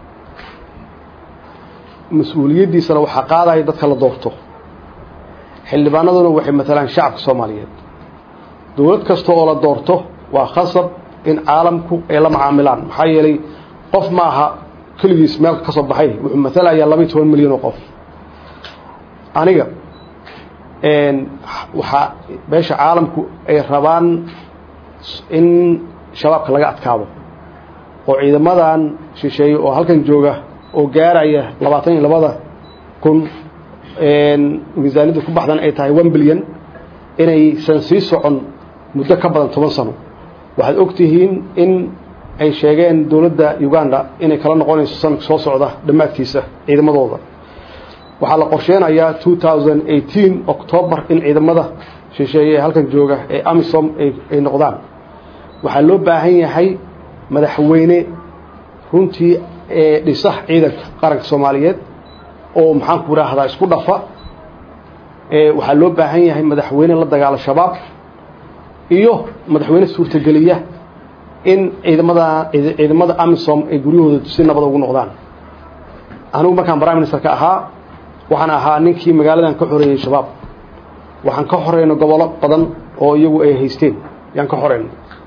mas-uuliyaddiisana waxaa qaadaya dadka la doorto xildhibaanaduna waxay matalaan shacabka soomaaliyeed dowlad kasta oo la doorto waa khasab in caalamku ay la macaamilaan maxaa yeelay qof ma aha keligiis meel ka soo baxay wuxuu matalayaa laba iyo toban milyan oo qof aniga waxaa beesha caalamku ay rabaan in shabaabka laga adkaado oo ciidamadan shisheeye oo halkan jooga oo gaaraya labaatan iyo labada kun miisaaniyadda ku baxdan ay tahay one bilyan inaysan sii socon muddo ka badan toban sano waxaad og tihiin in ay sheegeen dowladda uganda inay kala noqonayso sanadka soo socda dhammaadkiisa ciidamadooda waxaa la qorsheenayaa two thousand eighteen octoobar in ciidamada shisheeye ee halkan jooga ee amisom ay noqdaan waxaa loo baahan yahay madaxweyne runtii ee dhisa ciidanka qaranka soomaaliyeed oo maxaanku idhaahdaa isku dhafa waxaa loo baahan yahay madaxweyne la dagaalo shabaab iyo madaxweyne suurtageliya in ciidamada ciidamada amisom ay guryahooda si nabada ugu noqdaan anigu markaan prime ministerka ahaa waxaan ahaa ninkii magaaladan ka xoreeyey shabaab waxaan ka xoreynay gobollo badan oo iyagu ay haysteen yaan ka xoreynay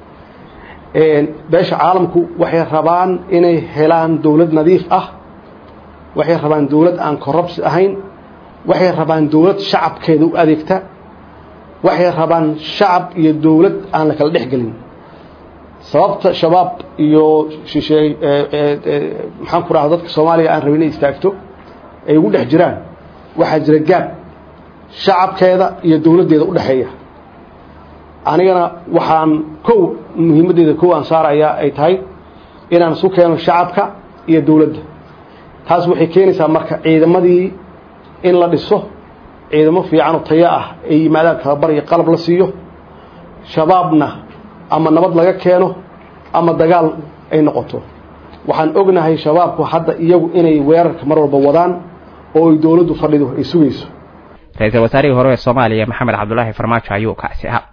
beesha caalamku waxay rabaan inay helaan dowlad nadiif ah waxay rabaan dowlad aan corrupts ahayn waxay rabaan dowlad shacabkeeda u adeegta waxay rabaan shacab iyo dowlad aan la kala dhex gelin sababta shabaab iyo shisheey maxaan ku dhaha dadka soomaaliya aan rabin inay istaagto ay ugu dhex jiraan waxaa jira gaab shacabkeeda iyo dowladdeeda u dhexeeya anigana waxaan kow muhiimaddeeda kow aan saarayaa ay tahay inaan isu keeno shacabka iyo dowladda taas waxay keenaysaa marka ciidamadii in la dhiso ciidamo fiican oo tayo ah ay yimaadaan tababar iyo qalab la siiyo shabaabna ama nabad laga keeno ama dagaal ay noqoto waxaan ognahay shabaabku hadda iyagu inay weerarka mar walba wadaan oo ay dowladdu fadhido ay sugayso ra-iisul wasaarihii hore ee soomaaliya maxamed cabdulaahi farmaajo ayuu kaasi ahaa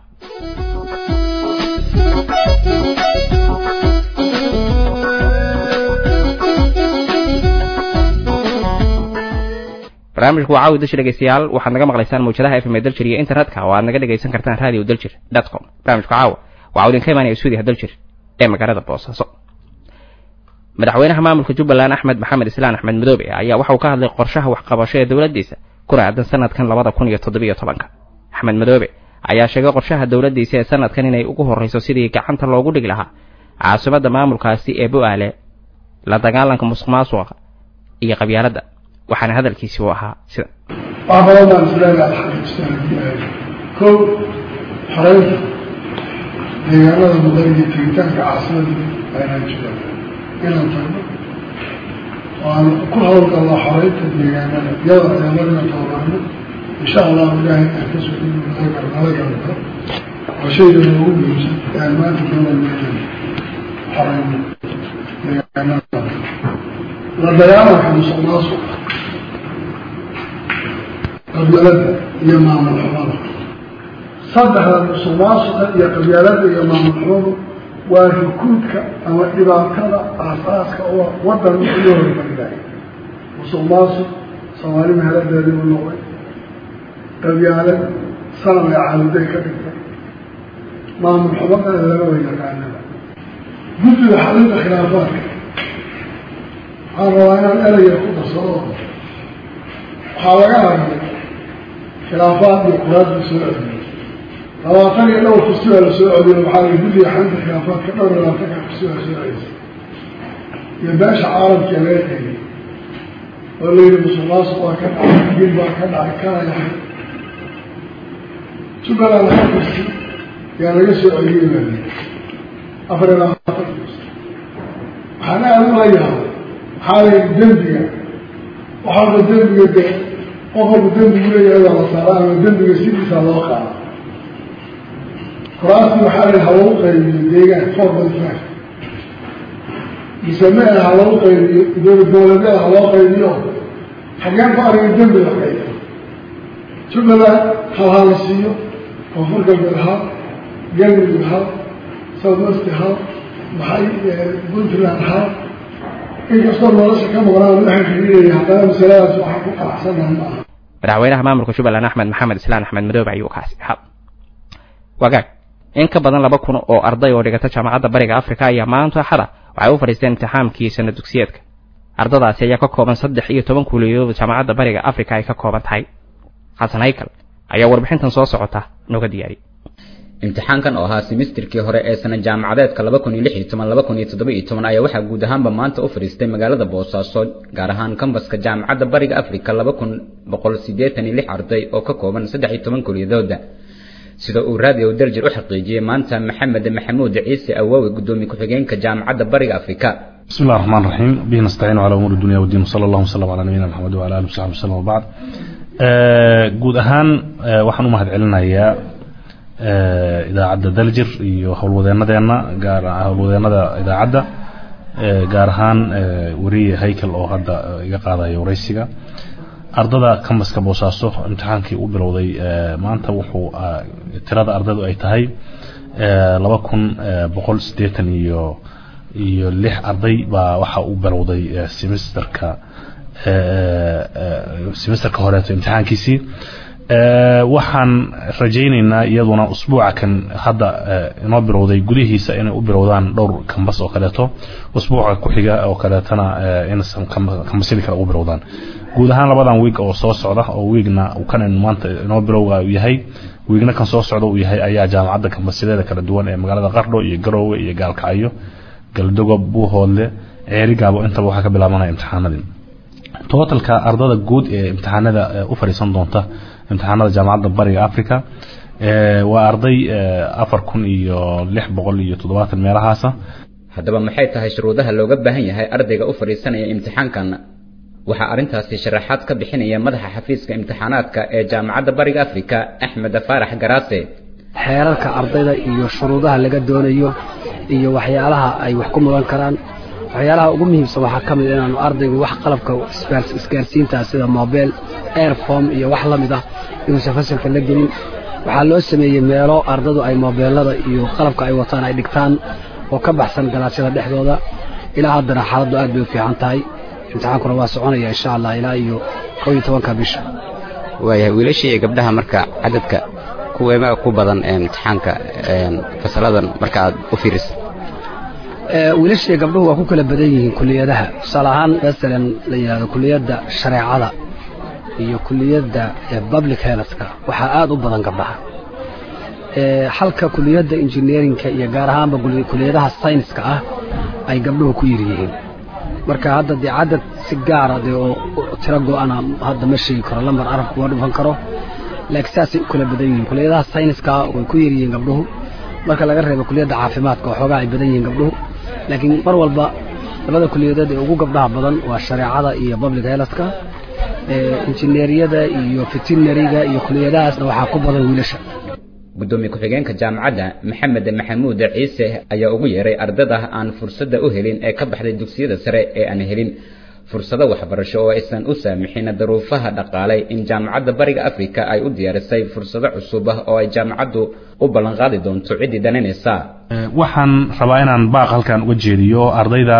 barnaamijku waa caawi dalshir dhegeystayaal waxaad naga maqlaysaan mawjadaha fm ee daljir iyo internetka oo aad naga dhegaysan kartaan radio daljir dot com barnaamijku caawa waxaa idinka imaanaya stuudiyaha daljir ee magaalada boosaaso madaxweynaha maamulka jubbaland axmed maxamed islaan axmed madoobe ayaa waxauu ka hadlay qorshaha waxqabasho ee dowladdiisa kuna aadan sanadkan labada kun iyo toddobiyo tobanka axmed madoobe ayaa sheegay qorshaha dowladdiisa ee sanadkan inay ugu horreyso sidii gacanta loogu dhigi lahaa caasimadda maamulkaasi ee bo-aale la dagaalanka musuq maasuqa iyo qabyaaladda waxaana hadalkiisi u ahaa sida wax badan baan isleedahay alxamdulilah kow xoreynta deegaanada mudan iyo tegitaanka caasimada aynaan jiraan inaan tagno oo aan ku hawlgalno xoreynta deegaanada iyada ciidamadina tababarno insha allahu ilaahay aan ka soo dhigi nala gar nala gargaro oo shayga noogu muhiimsan ee aan maanta doonayno inaan xoreyno deegaanada la dagaalanka musuq maasuqa qabyaalada iyo maamul xumada saddexda musuq maasuqa iyo qabyaalada iyo maamul xumadu waa rukuudka ama dhibaatada aasaaska oo wadan iyo hormariday musuq maasuq soomaali mahaladeedii u noqday qabyaalad sanam ee caaluday ka dhigtay maamul xumadana laga wa yaqaanada guddiga xalinta khilaafaadka waxaan rabaa inaan eraya ku darsado waxaa laga hadlay khilaafaad iyo quraadii soo celiyey labaatan iyo dhowr kursi baa la soo celiyo waxaa la guddiga xalinta khilaafaadka dhowr iyo labaatanka kursi baa soo celisay iyo beesha caalamka laga tegay oo la yidhi musuqmaasuq waa ka dhacay gil baa ka dhacay kana yahay jubbaland hal kursi yaa laga soo celiyey baa lii afar iyo labaatan kursi waxaana aada ula yaabay maxaa la yidhi dembiga waxaaba dembiga de qof walba dembigu leeyahay waa la saaraa ama dembiga sidiisa loo qaada kuraastii waxaa la ha lagu qaybiyo deegaan four by five mise me ha lagu qaybiyo dowlad goboleedyada ha loo qaybiyo xageen ku ariga dembi la qaybiyo jubbaland hal ha la siiyo koonfur galbeed hal galmudug hal south west hal maxay puntland hal inkastoo nolosha ka maqnaan waxaan xiriiraya haddana masaladaas waxaan ku qanacsanahay ma aha madaxweynaha maamulka jubbaland axmed maxamed islaan axmed madoobe ayuu kaasi ahaa wagaag in ka badan laba kun oo arday oo dhigata jaamacadda bariga africa ayaa maanta axada waxay u fadhiisteen imtixaamkii sana dugsiyeedka ardadaasi ayaa ka kooban saddex iyo toban kuuliyadood jaamacadda bariga africa ay ka kooban tahay xasan haykal ayaa warbixintan soo socota nooga diyaariyay imtixaankan oo ahaa semesterkii hore ee sana jaamacadeedka laba kun iyo lix iyo toban laba kun iyo toddoba iyo toban ayaa waxaa guud ahaanba maanta u fadhiistay magaalada boosaaso gaar ahaan kambaska jaamacadda bariga africa laba kun boqol siddeetan iyo lix arday oo ka kooban saddex iyo toban kuliyadooda sida uu raadiyo darjir u xaqiijiyey maanta maxamed maxamuud ciise awaawe gudoomiye ku-xigeenka jaamacadda bariga africa بسم الله الرحمن الرحيم به نستعين على امور الدنيا والدين وصلى الله وسلم على نبينا محمد وعلى اله وصحبه وسلم وبعد guud ahaan waxaan u mahad celinayaa idaacadda daljir iyo howlwadeenadeena gaar howlwadeenada idaacadda gaar ahaan weriye haykel oo hadda iga qaadaya waraysiga ardada kambaska boosaaso imtixaankii u bilowday maanta wuxuu tirada ardaydu ay tahay laba kun boqol siddeetan iyo iyo lix arday baa waxa u bilowday semesterka semesterka horeeto imtixaankiisii waxaan rajaynaynaa iyaduna usbuuca kan hadda inoo bilowday gudihiisa inay u bilowdaan dhowr kambas oo kaleeto usbuuca ku xiga oo kaleetana inaysan kambasyadii kale ugu bilowdaan guud ahaan labadan wiig oo soo socda oo wiigna kan maanta inoo bilowga uu yahay wiigna kan soo socda uu yahay ayaa jaamacadda kambasyadeeda kala duwan ee magaalada qardho iyo garoowe iyo gaalkacyo galdogob buuhoodle ceerigaabo intaba waxaa ka bilaabanaya imtixaanadii totalka ardada guud ee imtixaanada u fadhiisan doonta imtixaanada jaamacadda bariga africa waa arday afar kun iyo lix boqol iyo toddobaatan meelahaasa haddaba maxay tahay shuruudaha looga baahan yahay ardayga u fadhiisanaya imtixaankan waxaa arrintaasi sharaxaad ka bixinaya madaxa xafiiska imtixaanaadka ee jaamacadda bariga africa axmed faarax garaase xeerarka ardayda iyo shuruudaha laga doonayo iyo waxyaalaha ay wax ku mudan karaan waxyaalaha ugu muhiimsan waxaa ka mid inaanu ardaygu wax qalabka isgaarsiintaa sida mobel airform iyo wax la mid ah inuusan fasalka la gelin waxaa loo sameeyey meelo ardadu ay mobeelada iyo qalabka ay wataan ay dhigtaan oo ka baxsan galaasyada dhexdooda ilaa haddana xaaladdu aad bay u fiican tahay imtixaankuna waa soconaya insha allah ilaa iyo kow iyo tobanka bisha waayahay wiilashii iyo gabdhaha marka cadadka kuweema ku badan imtixaanka fasaladan marka aad u fiirisa wiilashii gabdhuhu waa ku kala badan yihiin kuliyadaha tusaale ahaan masalan la yidhahdo kuliyadda shareecada iyo kuliyadda public healthka waxaa aada u badan gabdhaha halka kuliyadda engineerinka iyo gaar ahaanba kuliyadaha sayniska ah ay gabdhuhu ku yir yihiin marka hadda dee cadad si gaara dee oo tiro go-ana hadda ma sheegi karo lambar arab kuma dhufan karo laakiin saasay u kala badan yihiin kuliyadaha sayniska way ku yar yihiin gabdhuhu marka laga reebo kuliyadda caafimaadka oo xoogaa ay badan yihiin gabdhuhu laakiin mar walba labada kuliyadood ee ugu gabdhaha badan waa shareecada iyo public healthka injineeriyada iyo veterinariga iyo kuliyadahaasna waxaa ku badan wiilasha gudoomiye ku-xigeenka jaamacadda maxamed maxamuud ciise ayaa ugu yeeray ardada aan fursadda u helin ee ka baxday dugsiyada sare ee aan helin fursado waxbarasho oo aysan u saamixin daruufaha dhaqaalay in jaamacadda bariga africa ay u diyaarisay fursado cusub ah oo ay jaamacaddu u ballanqaadi doonto ciddii dananaysa waxaan rabaa inaan baaq halkan uga jeediyo ardayda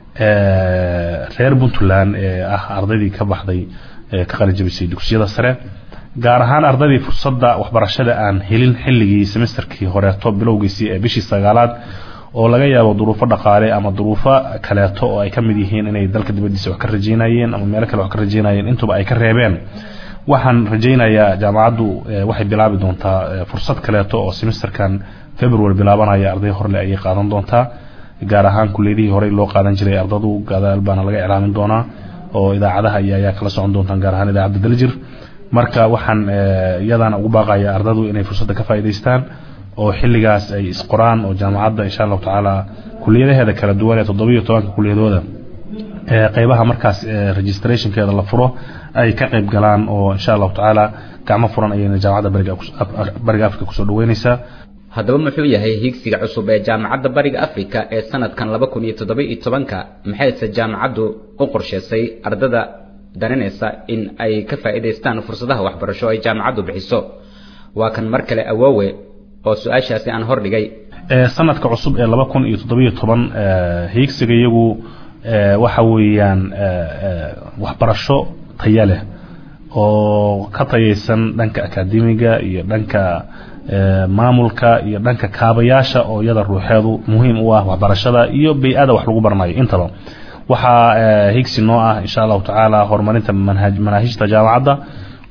reer puntland ee ah ardaydii ka baxday ka qalijabisay dugsiyada sare gaar ahaan ardaydii fursadda waxbarashada aan helin xilligii semesterkii horeeto bilowgiisii ee bishii sagaalaad oo laga yaabo duruufo dhaqaale ama duruufo kaleeto oo ay ka mid yihiin inay dalka dibadiisa wax ka rajeynayeen ama meelo kale wax ka rajeynayeen intuba ay ka reebeen waxaan rajaynayaa jaamacaddu waxay bilaabi doontaa fursad kaleeto oo semesterkan february bilaabanaya arday horle ayay qaadan doontaa gaar ahaan kuliyadihii horey loo qaadan jiray ardadu gadaal baana laga iclaamin doonaa oo idaacadaha iyo ayaa kala socon doontaan gaar ahaan idaacadda daljir marka waxaan iyadana ugu baaqaya ardadu inay fursadda ka faa'iidaystaan oo xilligaas ay isqoraan oo jaamacadda insha allahu tacaala kuliyadaheeda kala duwan ee toddobiyo tobanka kuliyadooda qeybaha markaas registrationkeeda la furo ay ka qayb galaan oo insha allahu tacaala gacmo furan ayayna jaamacadda bariga africa kusoo dhaweynaysaa haddaba muxuu yahay higsiga cusub ee jaamacadda bariga africa ee sanadkan laba kun iyo toddoba iyo tobanka maxayse jaamacaddu u qorsheysay ardada daninaysa in ay ka faa'iidaystaan fursadaha waxbarasho ay jaamacaddu bixiso waa kan mar kale awoowe oo su-aashaasi aan hordhigay sanadka cusub ee laba kun iyo toddobiyo toban hiigsiga iyagu waxa weeyaan waxbarasho taya leh oo ka tayaysan dhanka akaademiga iyo dhanka maamulka iyo dhanka kaabayaasha oo iyada ruuxeedu muhiim u ah waxbarashada iyo bay-ada wax lagu baranayo intaba waxaa higsi noo ah insha allahu tacaala horumarinta manaahijta jaamacadda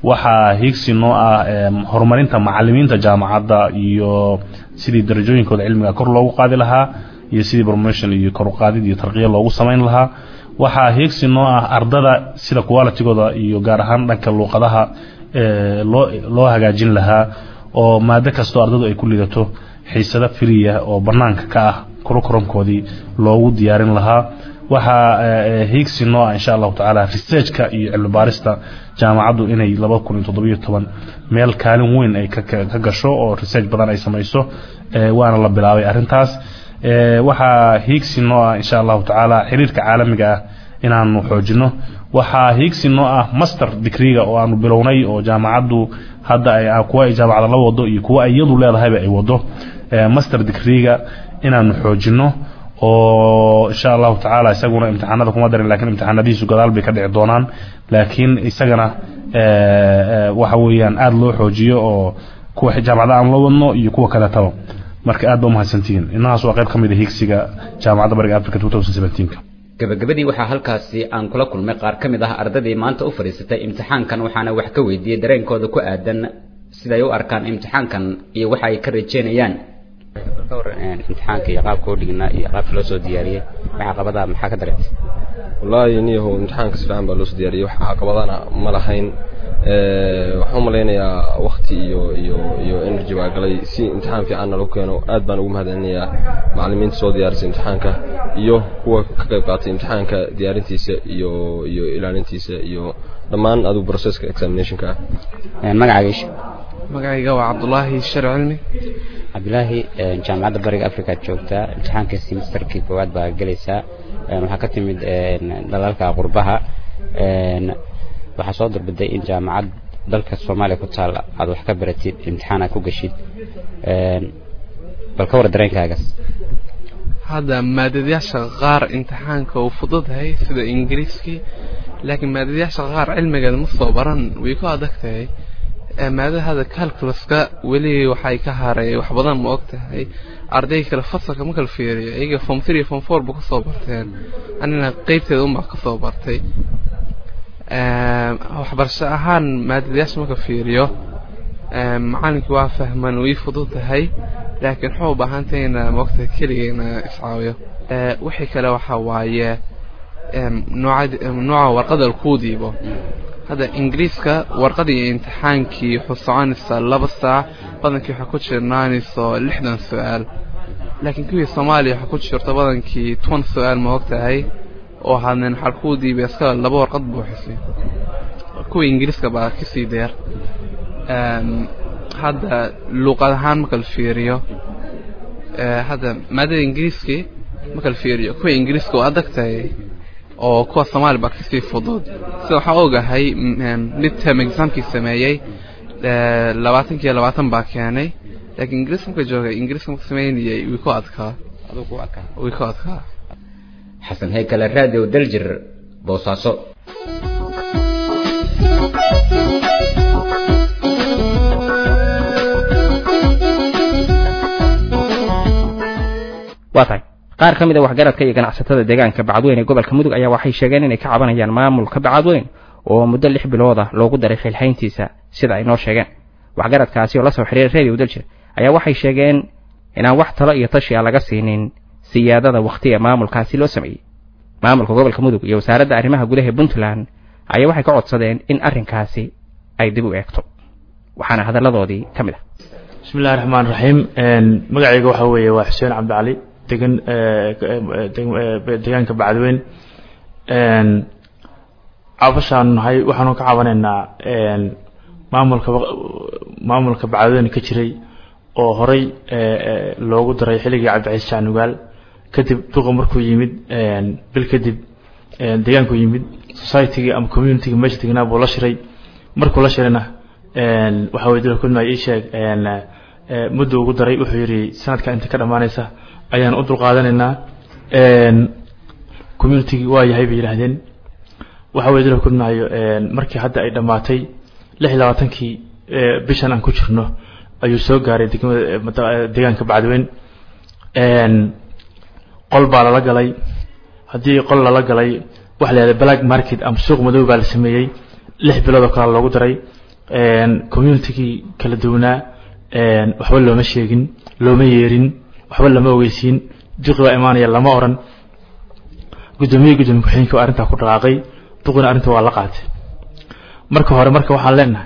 waxaa hiigsi noo ah horumarinta macalimiinta jaamacadda iyo sidii darajooyinkooda cilmiga kor loogu qaadi lahaa iyo sidii promotion iyo kor uqaadid iyo tarqiya loogu samayn lahaa waxaa hiigsi noo ah ardada sida qualitygooda iyo gaar ahaan dhanka luuqadaha loo loo hagaajin lahaa oo maado kastoo ardadu ay ku lidato xiisado firiya oo banaanka ka ah kurukuramkoodii loogu diyaarin lahaa waxaa hiigsi noo ah insha allahu tacaala researchka iyo cilmi baarista jaamacaddu inay laba kun iyo toddobiyo toban meel kaalin weyn ay ka gasho oo research badan ay samayso waana la bilaabay arrintaas waxaa hiigsi noo ah insha allahu tacaala xiriirka caalamiga ah inaanu xoojino waxaa hiigsi noo ah master digreega oo aanu bilownay oo jaamacaddu hadda kuwa ay jaamacada la wado iyo kuwa iyadu leedahayba ay wado master digreega inaanu xoojino oo insha allahu tacaala isaguna imtixaanada kuma darin lakiin imtixaanadihiisu gadaal bay ka dhici doonaan laakiin isagana waxa weeyaan aada loo xoojiyo oo kuwa jaamacada aan la wadno iyo kuwa kaleetaba marka aad ba umahadsantihiin inahaas waa qayb ka mid a hiigsiga jaamacadda bariga africa ka gabagabadii waxaa halkaasi aan kula kulmay qaar ka mid ah ardaydii maanta u fadhiisatay imtixaankan waxaana wax ka weydiiyey dareenkooda ku aadan siday u arkaan imtixaankan iyo waxa ay ka rajeynayaan imtixaanka iyo qaabka u dhignaa iyo qaabka loo soo diyaariyey waxa caqabadaha maxaa ka dareentay wallaahi niyahow imtixaanka si fiican baa loo soo diyaariyey wax caqabadana ma lahayn waxaan u malaynayaa wakti iyo iyo iyo energy baa galay si imtixaan fiicanna lagu keeno aad baan ugu mahadcelinayaa macallimiinta soo diyaarisay imtixaanka iyo kuwa ka qayb qaatay imtixaanka diyaarintiisa iyo iyo ilaalintiisa iyo dhammaan adigu processka examinationka ah magacaagiisha magacayga waa cabdulaahi shar cilmi cabdulaahi jaamacadda bariga africa joogtaa imtixaanka semesterkii koowaad baa gelaysaa waxaa ka timid dalalka qurbaha waxaa soo durbiday in jaamacad dalka soomaaliya ku taal aad wax ka baratid imtixaan aad ku gashid bal ka war dareenkaagaas hadda maadadayaasha qaar imtixaanka uu fududahay sida ingiriiskii laakiin maadadayaasha qaar cilmigeeda ma soo baran way ku adag tahay maadada hadda calculuska weli waxay ka haray wax badan ma og tahay arday kale fasalka ma kala fiiriyo iyaga form three form four ba kasoo barteen anina qeybteeda unbaa kasoo bartay waxbarasho ahaan maadadayaasha marka fiiriyo macalinkii waa fahman way fudud tahay laakiin wuxuu u baahan tahay ina maogtahay keligeena iscaawiyo wixii kale waxa waaye nooca warqada lakuu diibo hadda ingiriiska warqadii imtixaankii wuxuu soconaysaa laba saac badankii waxaa ku jirnaanayso lixdan su-aal laakiin kuwii soomaaliya waxaa ku jirta badankii toban su-aal ma og tahay oo hadnen waxaa kuu diibay iskala laba warqad buuxisay kuwii ingiriiska baa kasii deer hadda luuqad ahaan marka la fiiriyo hadda maadada ingiriiskii marka la fiiriyo kuwa ingiriiska waa adag tahay oo kuwa soomaali baa kasii fudud sida waxaa ogahay mid term examkii sameeyey labaatankii labaatan baa keenay laakiin ingiriis marka joogay ingiriiska marka sameynayay way ku adkaa way ku adkaa xasan heykale radio daljir boosaaso waa tahay qaar ka mid a waxgaradka iyo ganacsatada deegaanka bacadweyn ee gobolka mudug ayaa waxay sheegeen inay ka cabanayaan maamulka bacadweyn oo muddo lix bilooda loogu daray xilxayntiisa sida ay noo sheegeen waxgaradkaasi oo la soo xiriiray radio daljir ayaa waxay sheegeen inaan wax talo iyo tashi a laga siinin siyaadada wakhtiga maamulkaasi loo sameeyey maamulka gobolka mudug iyo wasaaradda arrimaha gudaha puntland ayaa waxay ka codsadeen in arrinkaasi ay dib u eegto waxaana hadalladoodii ka mid ah bismillahi raxmaan raxiim magacayga waxaa weeye waa xuseen cabdicali degan deegaanka bacadweyn cabashaan nahay waxaanu ka cabanaynaa maamulka maamulka bacadweyn ka jiray oo horey loogu daray xilligii cabdiciis jaanugaal kadib duqa markuu yimid bil kadib deegaanku yimid societygii ama communitygii meesha degnaa buu la shiray markuu la shirayna waxa weye dila kudmay ii sheeg muddo ugu daray wuxuu yidhi sanadka inta ka dhammaanaysa ayaan u dulqaadanaynaa communitygii waa yahay bay yidhaahdeen waxa weye dila kudmaayo markii hadda ay dhammaatay lix iyo labaatankii bishan aan ku jirno ayuu soo gaaray degmada deegaanka bacadweyn qol baa lala galay haddii qol lala galay waxa la yihahda black market ama suuq madow baa la sameeyey lix bilood oo kale loogu daray communitygii kala duwanaa waxba looma sheegin looma yeerin waxba lama ogeysiin duqi baa imaanaya lama oran guddoomiye guddoomiye ku-xigeenka waa arrintaa ku dhaqaaqay duqina arrinta waa la qaatay marka hore marka waxaan leenahay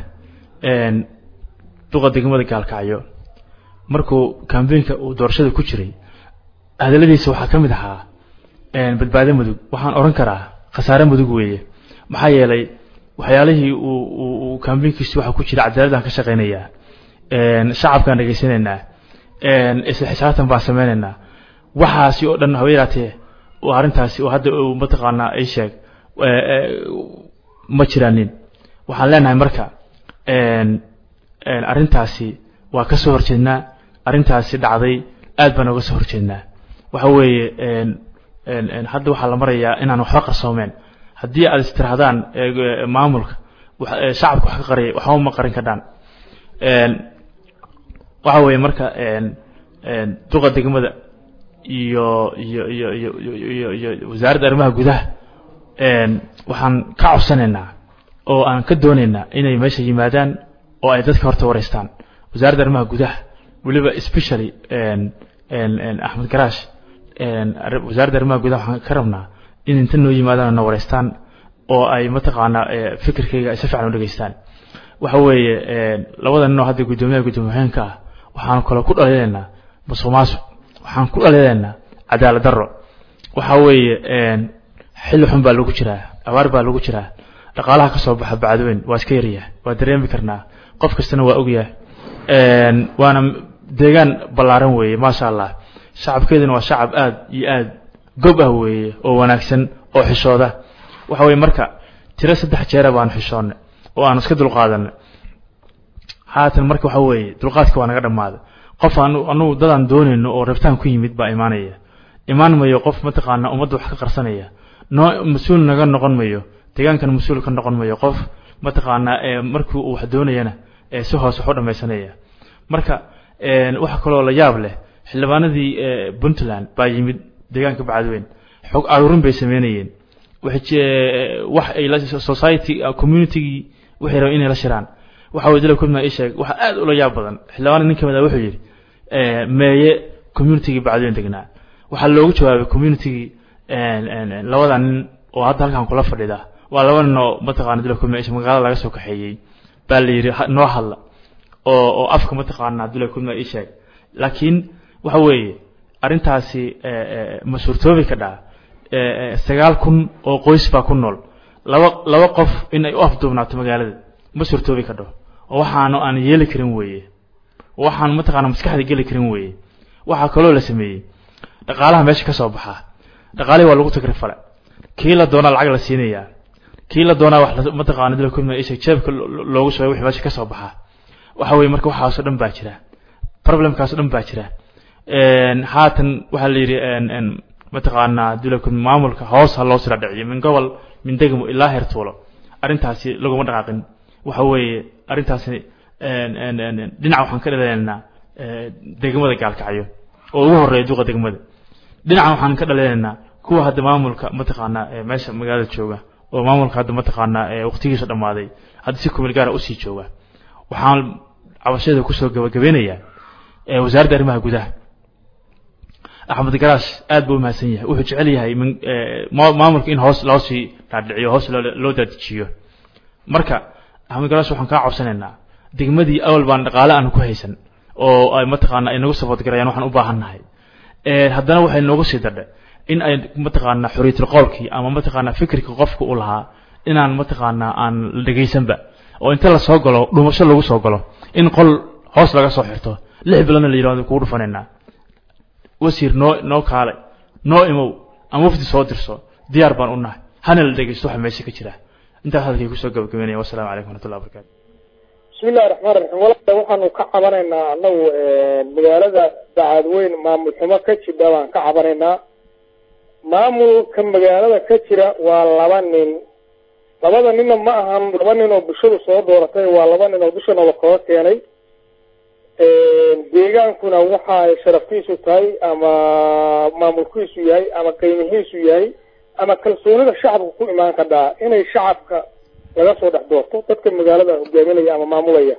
duqa degmada gaalkacyo markuu kambeynka uu doorashada ku jiray hadaladiisa waxaa ka mid ahaa badbaado mudug waxaan oran karaa khasaare mudug weeye maxaa yeelay waxyaalihii uu uu kambeynkiisi waxa ku jira cadaaladaan ka shaqaynayaa shacabkaan dhegaysanaynaa isla xisaabtan baan sameynaynaa waxaasi oo dhan haba yaraatee arrintaasi oo hadda uu mataqaanaa ay sheeg ma jiraanin waxaan leenahay marka arrintaasi waa ka soo horjeednaa arrintaasi dhacday aad baan oga soo horjeednaa waxa weeye hadda waxaa la marayaa inaan waxba qarsoomeen haddii aad istirahdaan maamulka shacabka wax ka qariyay waxba ma qarin kadhaan waxa weeye marka duqa degmada iyo iyo iyo iyo iyo iyo wasaaradda arrimaha gudaha waxaan ka codsanaynaa oo aan ka doonaynaa inay meesha yimaadaan oo ay dadka horta wareystaan wasaaradda arrimaha gudaha weliba especially axmed garaash wasaaradda arrimaha gudaha waxaan ka rabnaa in inta noo yimaadaan na wareystaan oo ay mataqaanaa fikirkayga ay si fiican u dhegeystaan waxa weeye labada nin oo hadda guddoomiyaha guddoomiyahanka ah waxaan kale ku dhaliilaynaa musuq maasuq waxaan ku dhaliilaynaa cadaalad darro waxa weeye xilli xun baa lagu jiraa abaar baa lagu jiraa dhaqaalaha ka soo baxa bacdweyn waa iska yaryahay waa dareemi karnaa qof kastana waa ogyahay waana deegaan ballaaran weeye maasha allah shacabkeeduna waa shacab aad iyo aad gob ah weeye oo wanaagsan oo xishooda waxa weeye marka tiro saddex jeera baanu xishoonnay oo aanu iska dulqaadanay haatan marka waxa weeye dulqaadka waa naga dhammaaday qof anu anugu dadaan doonayno oo rabtaan ku yimid baa imaanaya imaan mayo qof mataqaanaa ummadda wax ka qarsanaya noo mas-uul naga noqon mayo deegaankan mas-uul ka noqon mayo qof mataqaanaa markii uu wax doonayana si hoose wax u dhammaysanaya marka waxa kaloo la yaab leh xildhibaanadii puntland baa yimid deegaanka bacadweyn xog aruurin bay sameynayeen wax ay la society communitygii waxay rabeen inay la shiraan waxa weye dila kulma ii sheeg waxa aad ula yaab badan xildhibaana nin kamid ah wuxuu yidhi meeye communitygii bacadweyn degnaa waxaa loogu jawaabay communitygii labada nin oo hadda halkan kula fadhida waa laba nin oo mataqaana dila kulma isha magaalada laga soo kaxeeyey baa la yidhi noo hadla oo oo afka mataqaana dila kulma ii sheeg laakiin waxa weeye arrintaasi ma suurtoobi ka dhaa sagaal kun oo qoys baa ku nool laba laba qof in ay u afduubnaato magaalada ma suurtoobi ka dho oo waxaanu aan yeeli karin weeye waxaan mataqaana maskaxda geli karin weeye waxaa kaloo la sameeyey dhaqaalaha meesha ka soo baxaa dhaqaalihii waa lagu tagrifale kii la doonaa lacag la siinayaa kii la doonaa wax mataqaana dila kulma isha jeebka loogu shubay wixii meesha ka soo baxaa waxa weeye marka waxaasoo dhan baa jira problemkaasoo dhan baa jira haatan waxaa la yidhi mataqaanaa dulakun maamulka hoos ha loo sila dhiciyo min gobol min degmo ilaa heer tuulo arrintaasi laguma dhaqaaqin waxa weeye arrintaasi dhinac waxaan ka dhaleelaynaa degmada gaalkacyo oo ugu horeeya duqa degmada dhinacan waxaan ka dhaleelaynaa kuwa hadda maamulka mataqaanaa meesha magaalada jooga oo maamulka hadda mataqaanaa waqtigiisa dhammaaday hadda si kumil gaara usii jooga waxaan cabashadeeda kusoo gabagabeynayaa wasaaradda arrimaha gudaha axmed garaash aad buu umahadsan yahay wuxuu jecel yahay maamulka in hoos loo sii dhaadhiciyo hoos loo daadijiyo marka axmed garaash waxaan kaa codsanaynaa degmadii awal baan dhaqaale aan ku haysan oo ay mataqaana ay nagu sabood garayaan waxaan u baahan nahay haddana waxay noogu sii dardhe in ay mataqaana xorriyatul qowlkii ama mataqaana fikirka qofka u lahaa inaan mataqaana aan la dhegaysanba oo inta la soo galo dhumasho lagu soo galo in qol hoos laga soo xirto lix biloodna la yidhahdo kugu dhufanaynaa wasiir noo noo kaale noo imow ama wafdi soo dirso diyaar baan u nahay hana la dhegeysto waxa meesha ka jira intaas hadalkay kusoo gabagabeynaya wasalaamu calaykum waraxmatullahi wabarakatu bismi illahi raxmaan raxiim walaal waxaanu ka cabanaynaa annagu magaalada dacaadweyn maamul xumo ka jidha baan ka cabanaynaa maamulka magaalada ka jira waa laba nin labada ninna ma ahan laba nin oo bulshadu soo dooratay waa laba nin oo dushanaba kaga keenay deegaankuna waxa ay sharaftiisu tahay ama maamulkiisu yahay ama qiimihiisu yahay ama kalsoonida shacabka ku imaan kadhaa inay shacabka laga soo dhex doorto dadka magaalada hogaaminaya ama maamulaya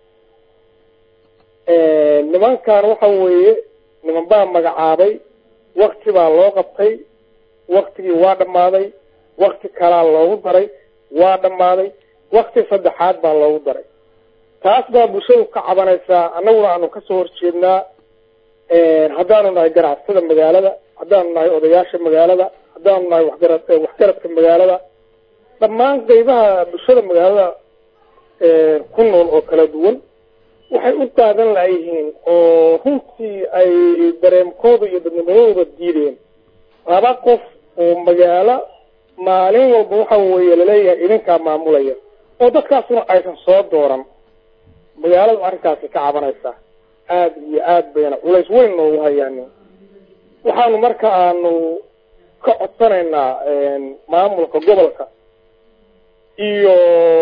nimankan waxa weeye niman baa magacaabay wakti baa loo qabtay waktigii waa dhammaaday wakti kalaa loogu daray waa dhammaaday wakti saddexaad baa loogu daray taas baa bulshadu ka cabanaysaa annaguna aanu kasoo horjeednaa haddaanu nahay ganacsatada magaalada haddaanu nahay odayaasha magaalada haddaanu nahay waxgarad waxgaradka magaalada dhammaan qeybaha bulshada magaalada ku nool oo kala duwan waxay u qaadan layihiin oo runtii ay dareemkooda iyo dadnimadooda diideen laba qof oo magaalo maalin walba waxa weeye laleeyahay idinkaa maamulaya oo dadkaasuna aysan soo dooran magaaladu arrinkaasi ka cabanaysaa aada iyo aad bayna culays weyn noogu hayaan waxaanu marka aanu ka codsanaynaa maamulka gobolka iyo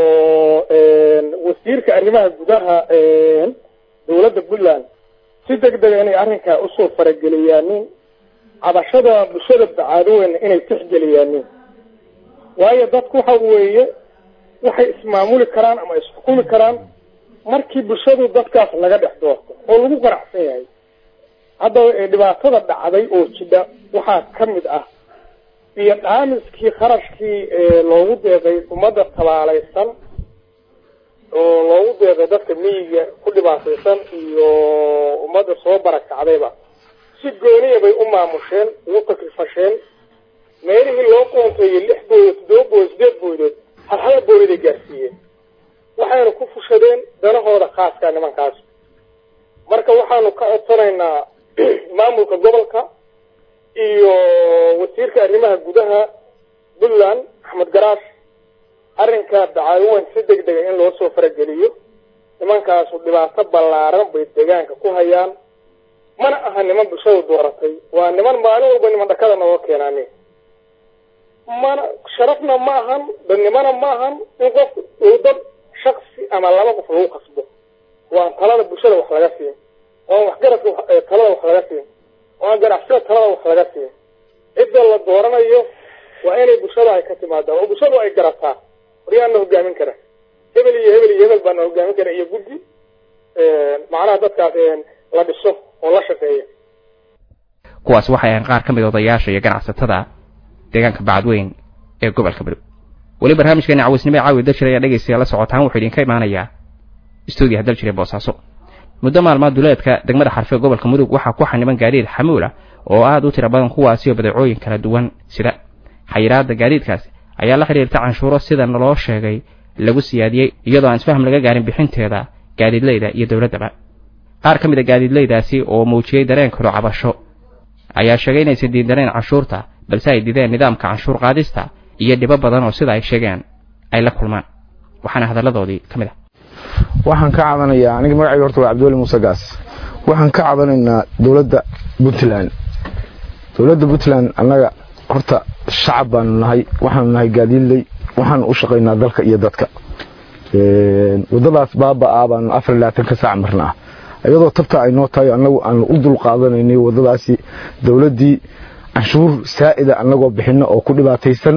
wasiirka arrimaha gudaha dowladda puntland si deg dega inay arrinkaa usoo farageliyaanin cabashada bulshada bacaadoweyna inay tixgeliyaanin waayo dadku waxa weeye waxay ismaamuli karaan ama isxukumi karaan markii bulshadu dadkaas laga dhex doorto oo lagu qanacsan yahay haddaba dhibaatada dhacday oo jidha waxaa ka mid ah iyo dhaamiskii kharashkii loogu deeqay ummadda tabaalaysan oo loogu deeqay dadka miyiga ku dhibaataysan iyo ummadda soo barakacdayba si gooniya bay u maamusheen ugu takrifasheen meelihii loo qoonteeyey lix boodood toddoba boodood sideed boodood hal hal booliday gaarsiiyeen waxayna ku fushadeen danahooda khaaskaa nimankaas marka waxaanu ka codsanaynaa maamulka gobolka iyo wasiirka arrimaha gudaha puntland axmed garaash arrinka dacaawiweyn si deg dega in loo soo farageliyo nimankaasu dhibaato ballaaran bay deegaanka ku hayaan mana aha niman bulshadu dooratay waa niman maalin walba niman dhakada nooga keenaane mana sharafna ma ahan dadnimona ma ahan in qof uu dad shaksi ama laba qof lagu qasbo waan talada bulshada wax laga siin waan waxgaradka talada wax laga siin waan ganacsada talada wax laga siin cidda la dooranayo waa inay bulshada ay ka timaadaan oo bulshadu ay garataa waryaana hogaamin kara hebel iyo hebel iyo hebel baana hogaamin kara iyo guddi macnaha dadkaas la dhiso oo la shaqeeya kuwaas waxay ahayn qaar ka mid odayaasha iyo ganacsatada deegaanka bacadweyn ee gobolka bari weli barnaamijkeeni cawisnimo ee caawi daljir ayaa dhegaystayaa la socotaan wuxuu idinka imaanayaa stuudiyaha daljir ee boosaaso muddo maalmaad duleedka degmada xarfe gobolka mudug waxaa ku xaniban gaadiid xamuul ah oo aad u tira badan kuwaasi oo badeecooyin kala duwan sida xayiraadda gaadiidkaasi ayaa la xidhiirta canshuuro sida naloo sheegay lagu siyaadiyey iyadoo aan isfaham laga gaarin bixinteeda gaadiidleyda iyo dowladdaba qaar ka mid a gaadiidleydaasi oo muujiyey dareenkalo cabasho ayaa sheegay inaysan diidaneen canshuurta balse ay dideen nidaamka canshuur qaadista iyo dhibo badan oo sida ay sheegeen ay la kulmaan waxaana hadalladoodii ka mid ah waxaan ka cabanayaa aniga magacayga horta waa cabdiweli muuse gaas waxaan ka cabanaynaa dowladda puntland dowladda puntland annaga horta shacab baanu nahay waxaanu nahay gaadiidley waxaanu u shaqaynaa dalka iyo dadka waddadaas baaba'aa baanu afar labaatan ka saac marnaa iyadoo tabta ay noo tahay annagu aanu u dul qaadanaynay waddadaasi dowladdii canshuur saa'ida annagoo bixinno oo ku dhibaataysan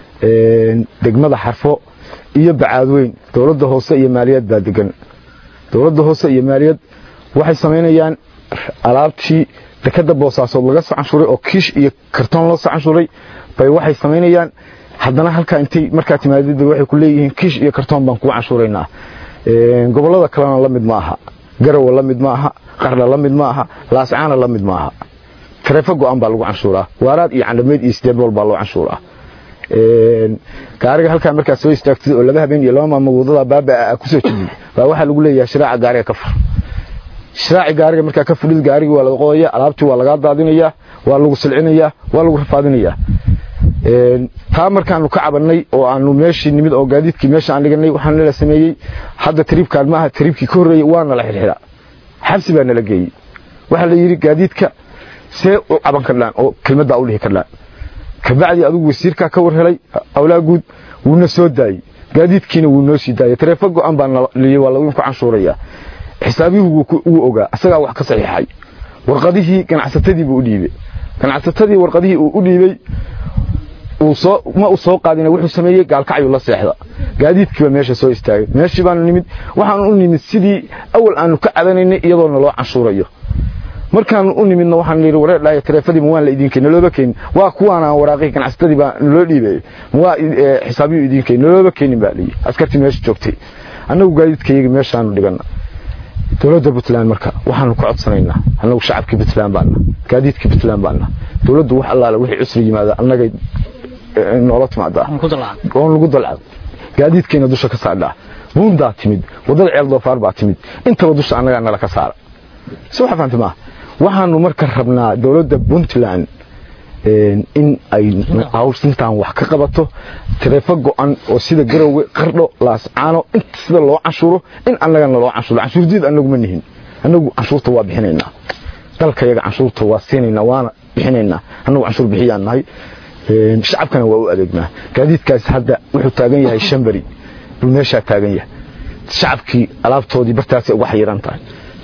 degmada xarfo iyo bacaadweyn dowladda hoose iyo maaliyad baa degan dowladda hoose iyo maaliyad waxay samaynayaan alaabtii dekada boosaasood laga soo canshuuray oo kiish iyo kartoon loo soo canshuuray bay waxay samaynayaan haddana halkaa intay markaa timaadid waxay ku leeyihiin kiish iyo kartoon baan kugu canshuuraynaa gobollada kalena la mid ma aha garowe la mid ma aha qarna la mid ma aha laascaana la mid ma aha tareefo go-an baa lagu canshuuraa waaraad iyo candhameed iyo sideedbool baa loo canshuuraa gaariga halkaa markaa soo istaagtid oo laba habeen iyo laba maalmood wadada baabaa kusoo jidid baa waxaa lagu leeyahay shiraaca gaariga ka fur shiraaci gaariga markaa ka fudhid gaarigii waa laga qodaya alaabtii waa lagaa daadinayaa waa lagu silcinayaa waa lagu rafaadinayaa taa markaanu ka cabannay oo aanu meeshii nimid oo gaadiidkii meesha aan dhiganay waxaan nala sameeyey hadda tariibkaan maaha tariibkii ka horreeyey waa nala xilxidha xabsi baa nala geeyey waxaa la yidhi gaadiidka see u caban karlaan oo kelmaddaa u dhihi karlaan kabacdii adigu wasiirkaa ka war helay awlaa guud wuuna soo daayey gaadiidkiina wuu noo sii daayey tareefo go-an baa naliyey waa lagu canshuurayaa xisaabihu wuu ogaa isagaa wax ka saxiixay warqadihii ganacsatadii buu u dhiibey ganacsatadii warqadihii uu u dhiibey uu soo ma uu soo qaadina wuxuu sameeyey gaalkacyu la seexda gaadiidkiiba meesha soo istaagay meeshii baanu nimid waxaanu u nimid sidii awal aanu ka cadanaynay iyadoo naloo canshuurayo markaanu u nimidna waxaan yidhi wareer dhaaya taleefadiima waan la idiin keenin nalooba keenin waa kuwaana waraaqihii ganacsatadii baa naloo dhiibay waa xisaabiyu idiin keenin nalooba keenin baa liyi askartii meesha joogtay annagu gaadiidkayaga meeshaanu dhigana dowladda puntland marka waxaanu ka codsanaynaa annagu shacabkii puntland baana gaadiidkii puntland baana dowladdu wax allaale wixii cusri yimaada annagay noola timaadaa oon lagu dalcad gaadiidkeena dusha ka saadhaa buundaa timid waddada ceel doofaar baa timid intaba dusha annagaa nala ka saara si waxa fahamtay maaha waxaanu marka rabnaa dowladda puntland in ay hawshintaan wax ka qabato taleefo go'an oo sida garowe qardho laascaano inta sida loo canshuuro in annagana loo canshuuro canshuurdiid annagu ma nihin annagu canshuurta waa bixinaynaa dalka yaga canshuurta waa siinaynaa waana bixinaynaa annagu canshuur bixiyaan nahay shacabkana waa u adeegnaa gaadiidkaas hadda wuxuu taagan yahay shambari buu meeshaa taagan yahay shacabkii alaabtoodii bartaasay uga xayiran tahay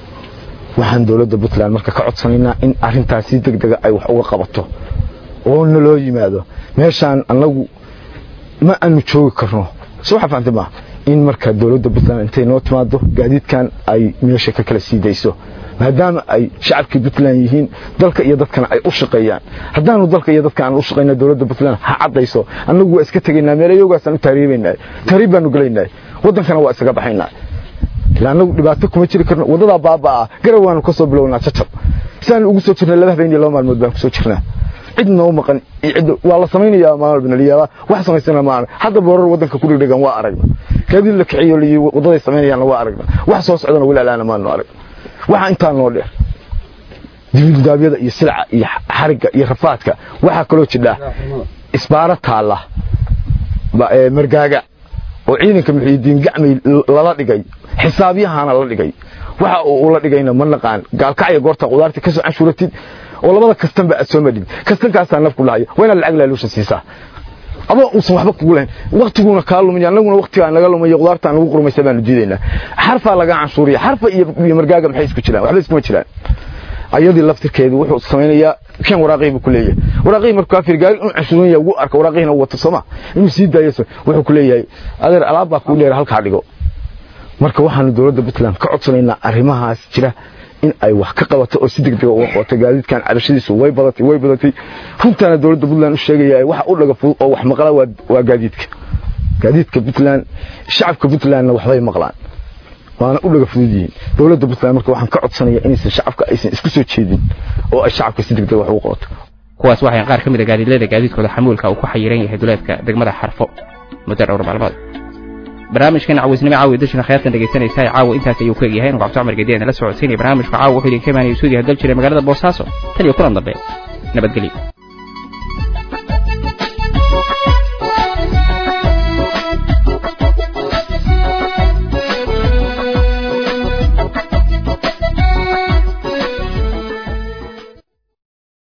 waxaan dowladda puntland marka ka codsanaynaa in arintaas si degdega ay wax uga qabato oo naloo yimaado meeshaan annagu ma aanu joogi karno si waxa fahamtay maaha in marka dowladda puntland intay noo timaado gaadiidkan ay meesha ka kala sii dayso maadaama ay shacabkii puntland yihiin dalka iyo dadkana ay u shaqeeyaan haddaanu dalka iyo dadka aan u shaqeyna dowladda puntland ha caddayso annagu waa iska tegaynaa meelayogaasaan u taariibaynaa taariib baanu gelaynaa waddankana waa isaga baxaynaa ilaa annagu dhibaato kuma jiri karno waddadaa baabaa garow waanu ka soo bilownaa jajab siaanu ugu soo jirnay laba habeen iyo laba maalmood baan kusoo jirnaa cid noo maqan cid waa la samaynayaa maalin banaliyaaba wax samaysana ma hadda boorar waddanka ku dhigdhigan waa aragna gaadiid la kiciyo liyi waddaday samaynayaanna waa aragna wax soo socdana weli alaana maanu arag waxa intaa noo dheer dibildaabyada iyo silca iyo xarigga iyo rafaadka waxaa kaloo jidha isbaaro taalla margaaga oo ciidanka muxiidiin gacmay lala dhigay xisaabyahana la dhigay waxa uu la dhigayna ma naqaan gaalkacya goorta qudaarta ka soo canshuuratid oo labada kastanba aad soo madhid kastankaasaa nafku dhahayo waa inaad lacag laaluusha siisaa adoo uusan waxba kugu lahayn waktiguna kaa lumaya annaguna waktigaa naga lumaya qudaartaan nagu qurmaysa baanu diidaynaa xarfaa laga canshuuriya xarfa iyo margaaga maxay isku jiraan waxba iskuma jiraan ayadii laftirkeedu wuxuu samaynayaa kan waraaqihii buu ku leeyahay waraaqihii markuu afir gaari inuu canshuuran yahay ugu arka waraaqihina uu wato sooma inuu sii daayo wuxuu ku leeyahay adeer alaab baa kuu dheer halkaa dhigo marka waxaanu dowladda puntland ka codsanaynaa arrimahaas jira in ay wax ka qabato oo si degdega uga qabato gaadiidkan cabashadiisu way badatay way badatay runtaana dowladda puntland u sheegaya waxa u dhaga fudud oo wax maqla waa gaadiidka gaadiidka puntland shacabka puntlandna waxbay maqlaan waana u dhaga fudud yihiin dowladda puntland marka waxaan ka codsanaya inaysan shacabka aysan isku soo jeedin oo ay shacabka si degdega wax ugu qabato kuwaas waxay qaar ka mid a gaadiidlada gaadiidkooda xamuulka uu ku xayiran yahay duleedka degmada xarfo muddo dhowr maalmood barnaamijkan cawisnimo caawi dashina khayaatan dhegaysanaysaa caawa intaas ayuu ku egyahay nuqabto cumar gediyan la socodsiinaya barnaamijka caawa wuxuu idin ka imaanaya suudiya dal jiray magaalada boosaaso tan iyo kulan dambe nabadgelyo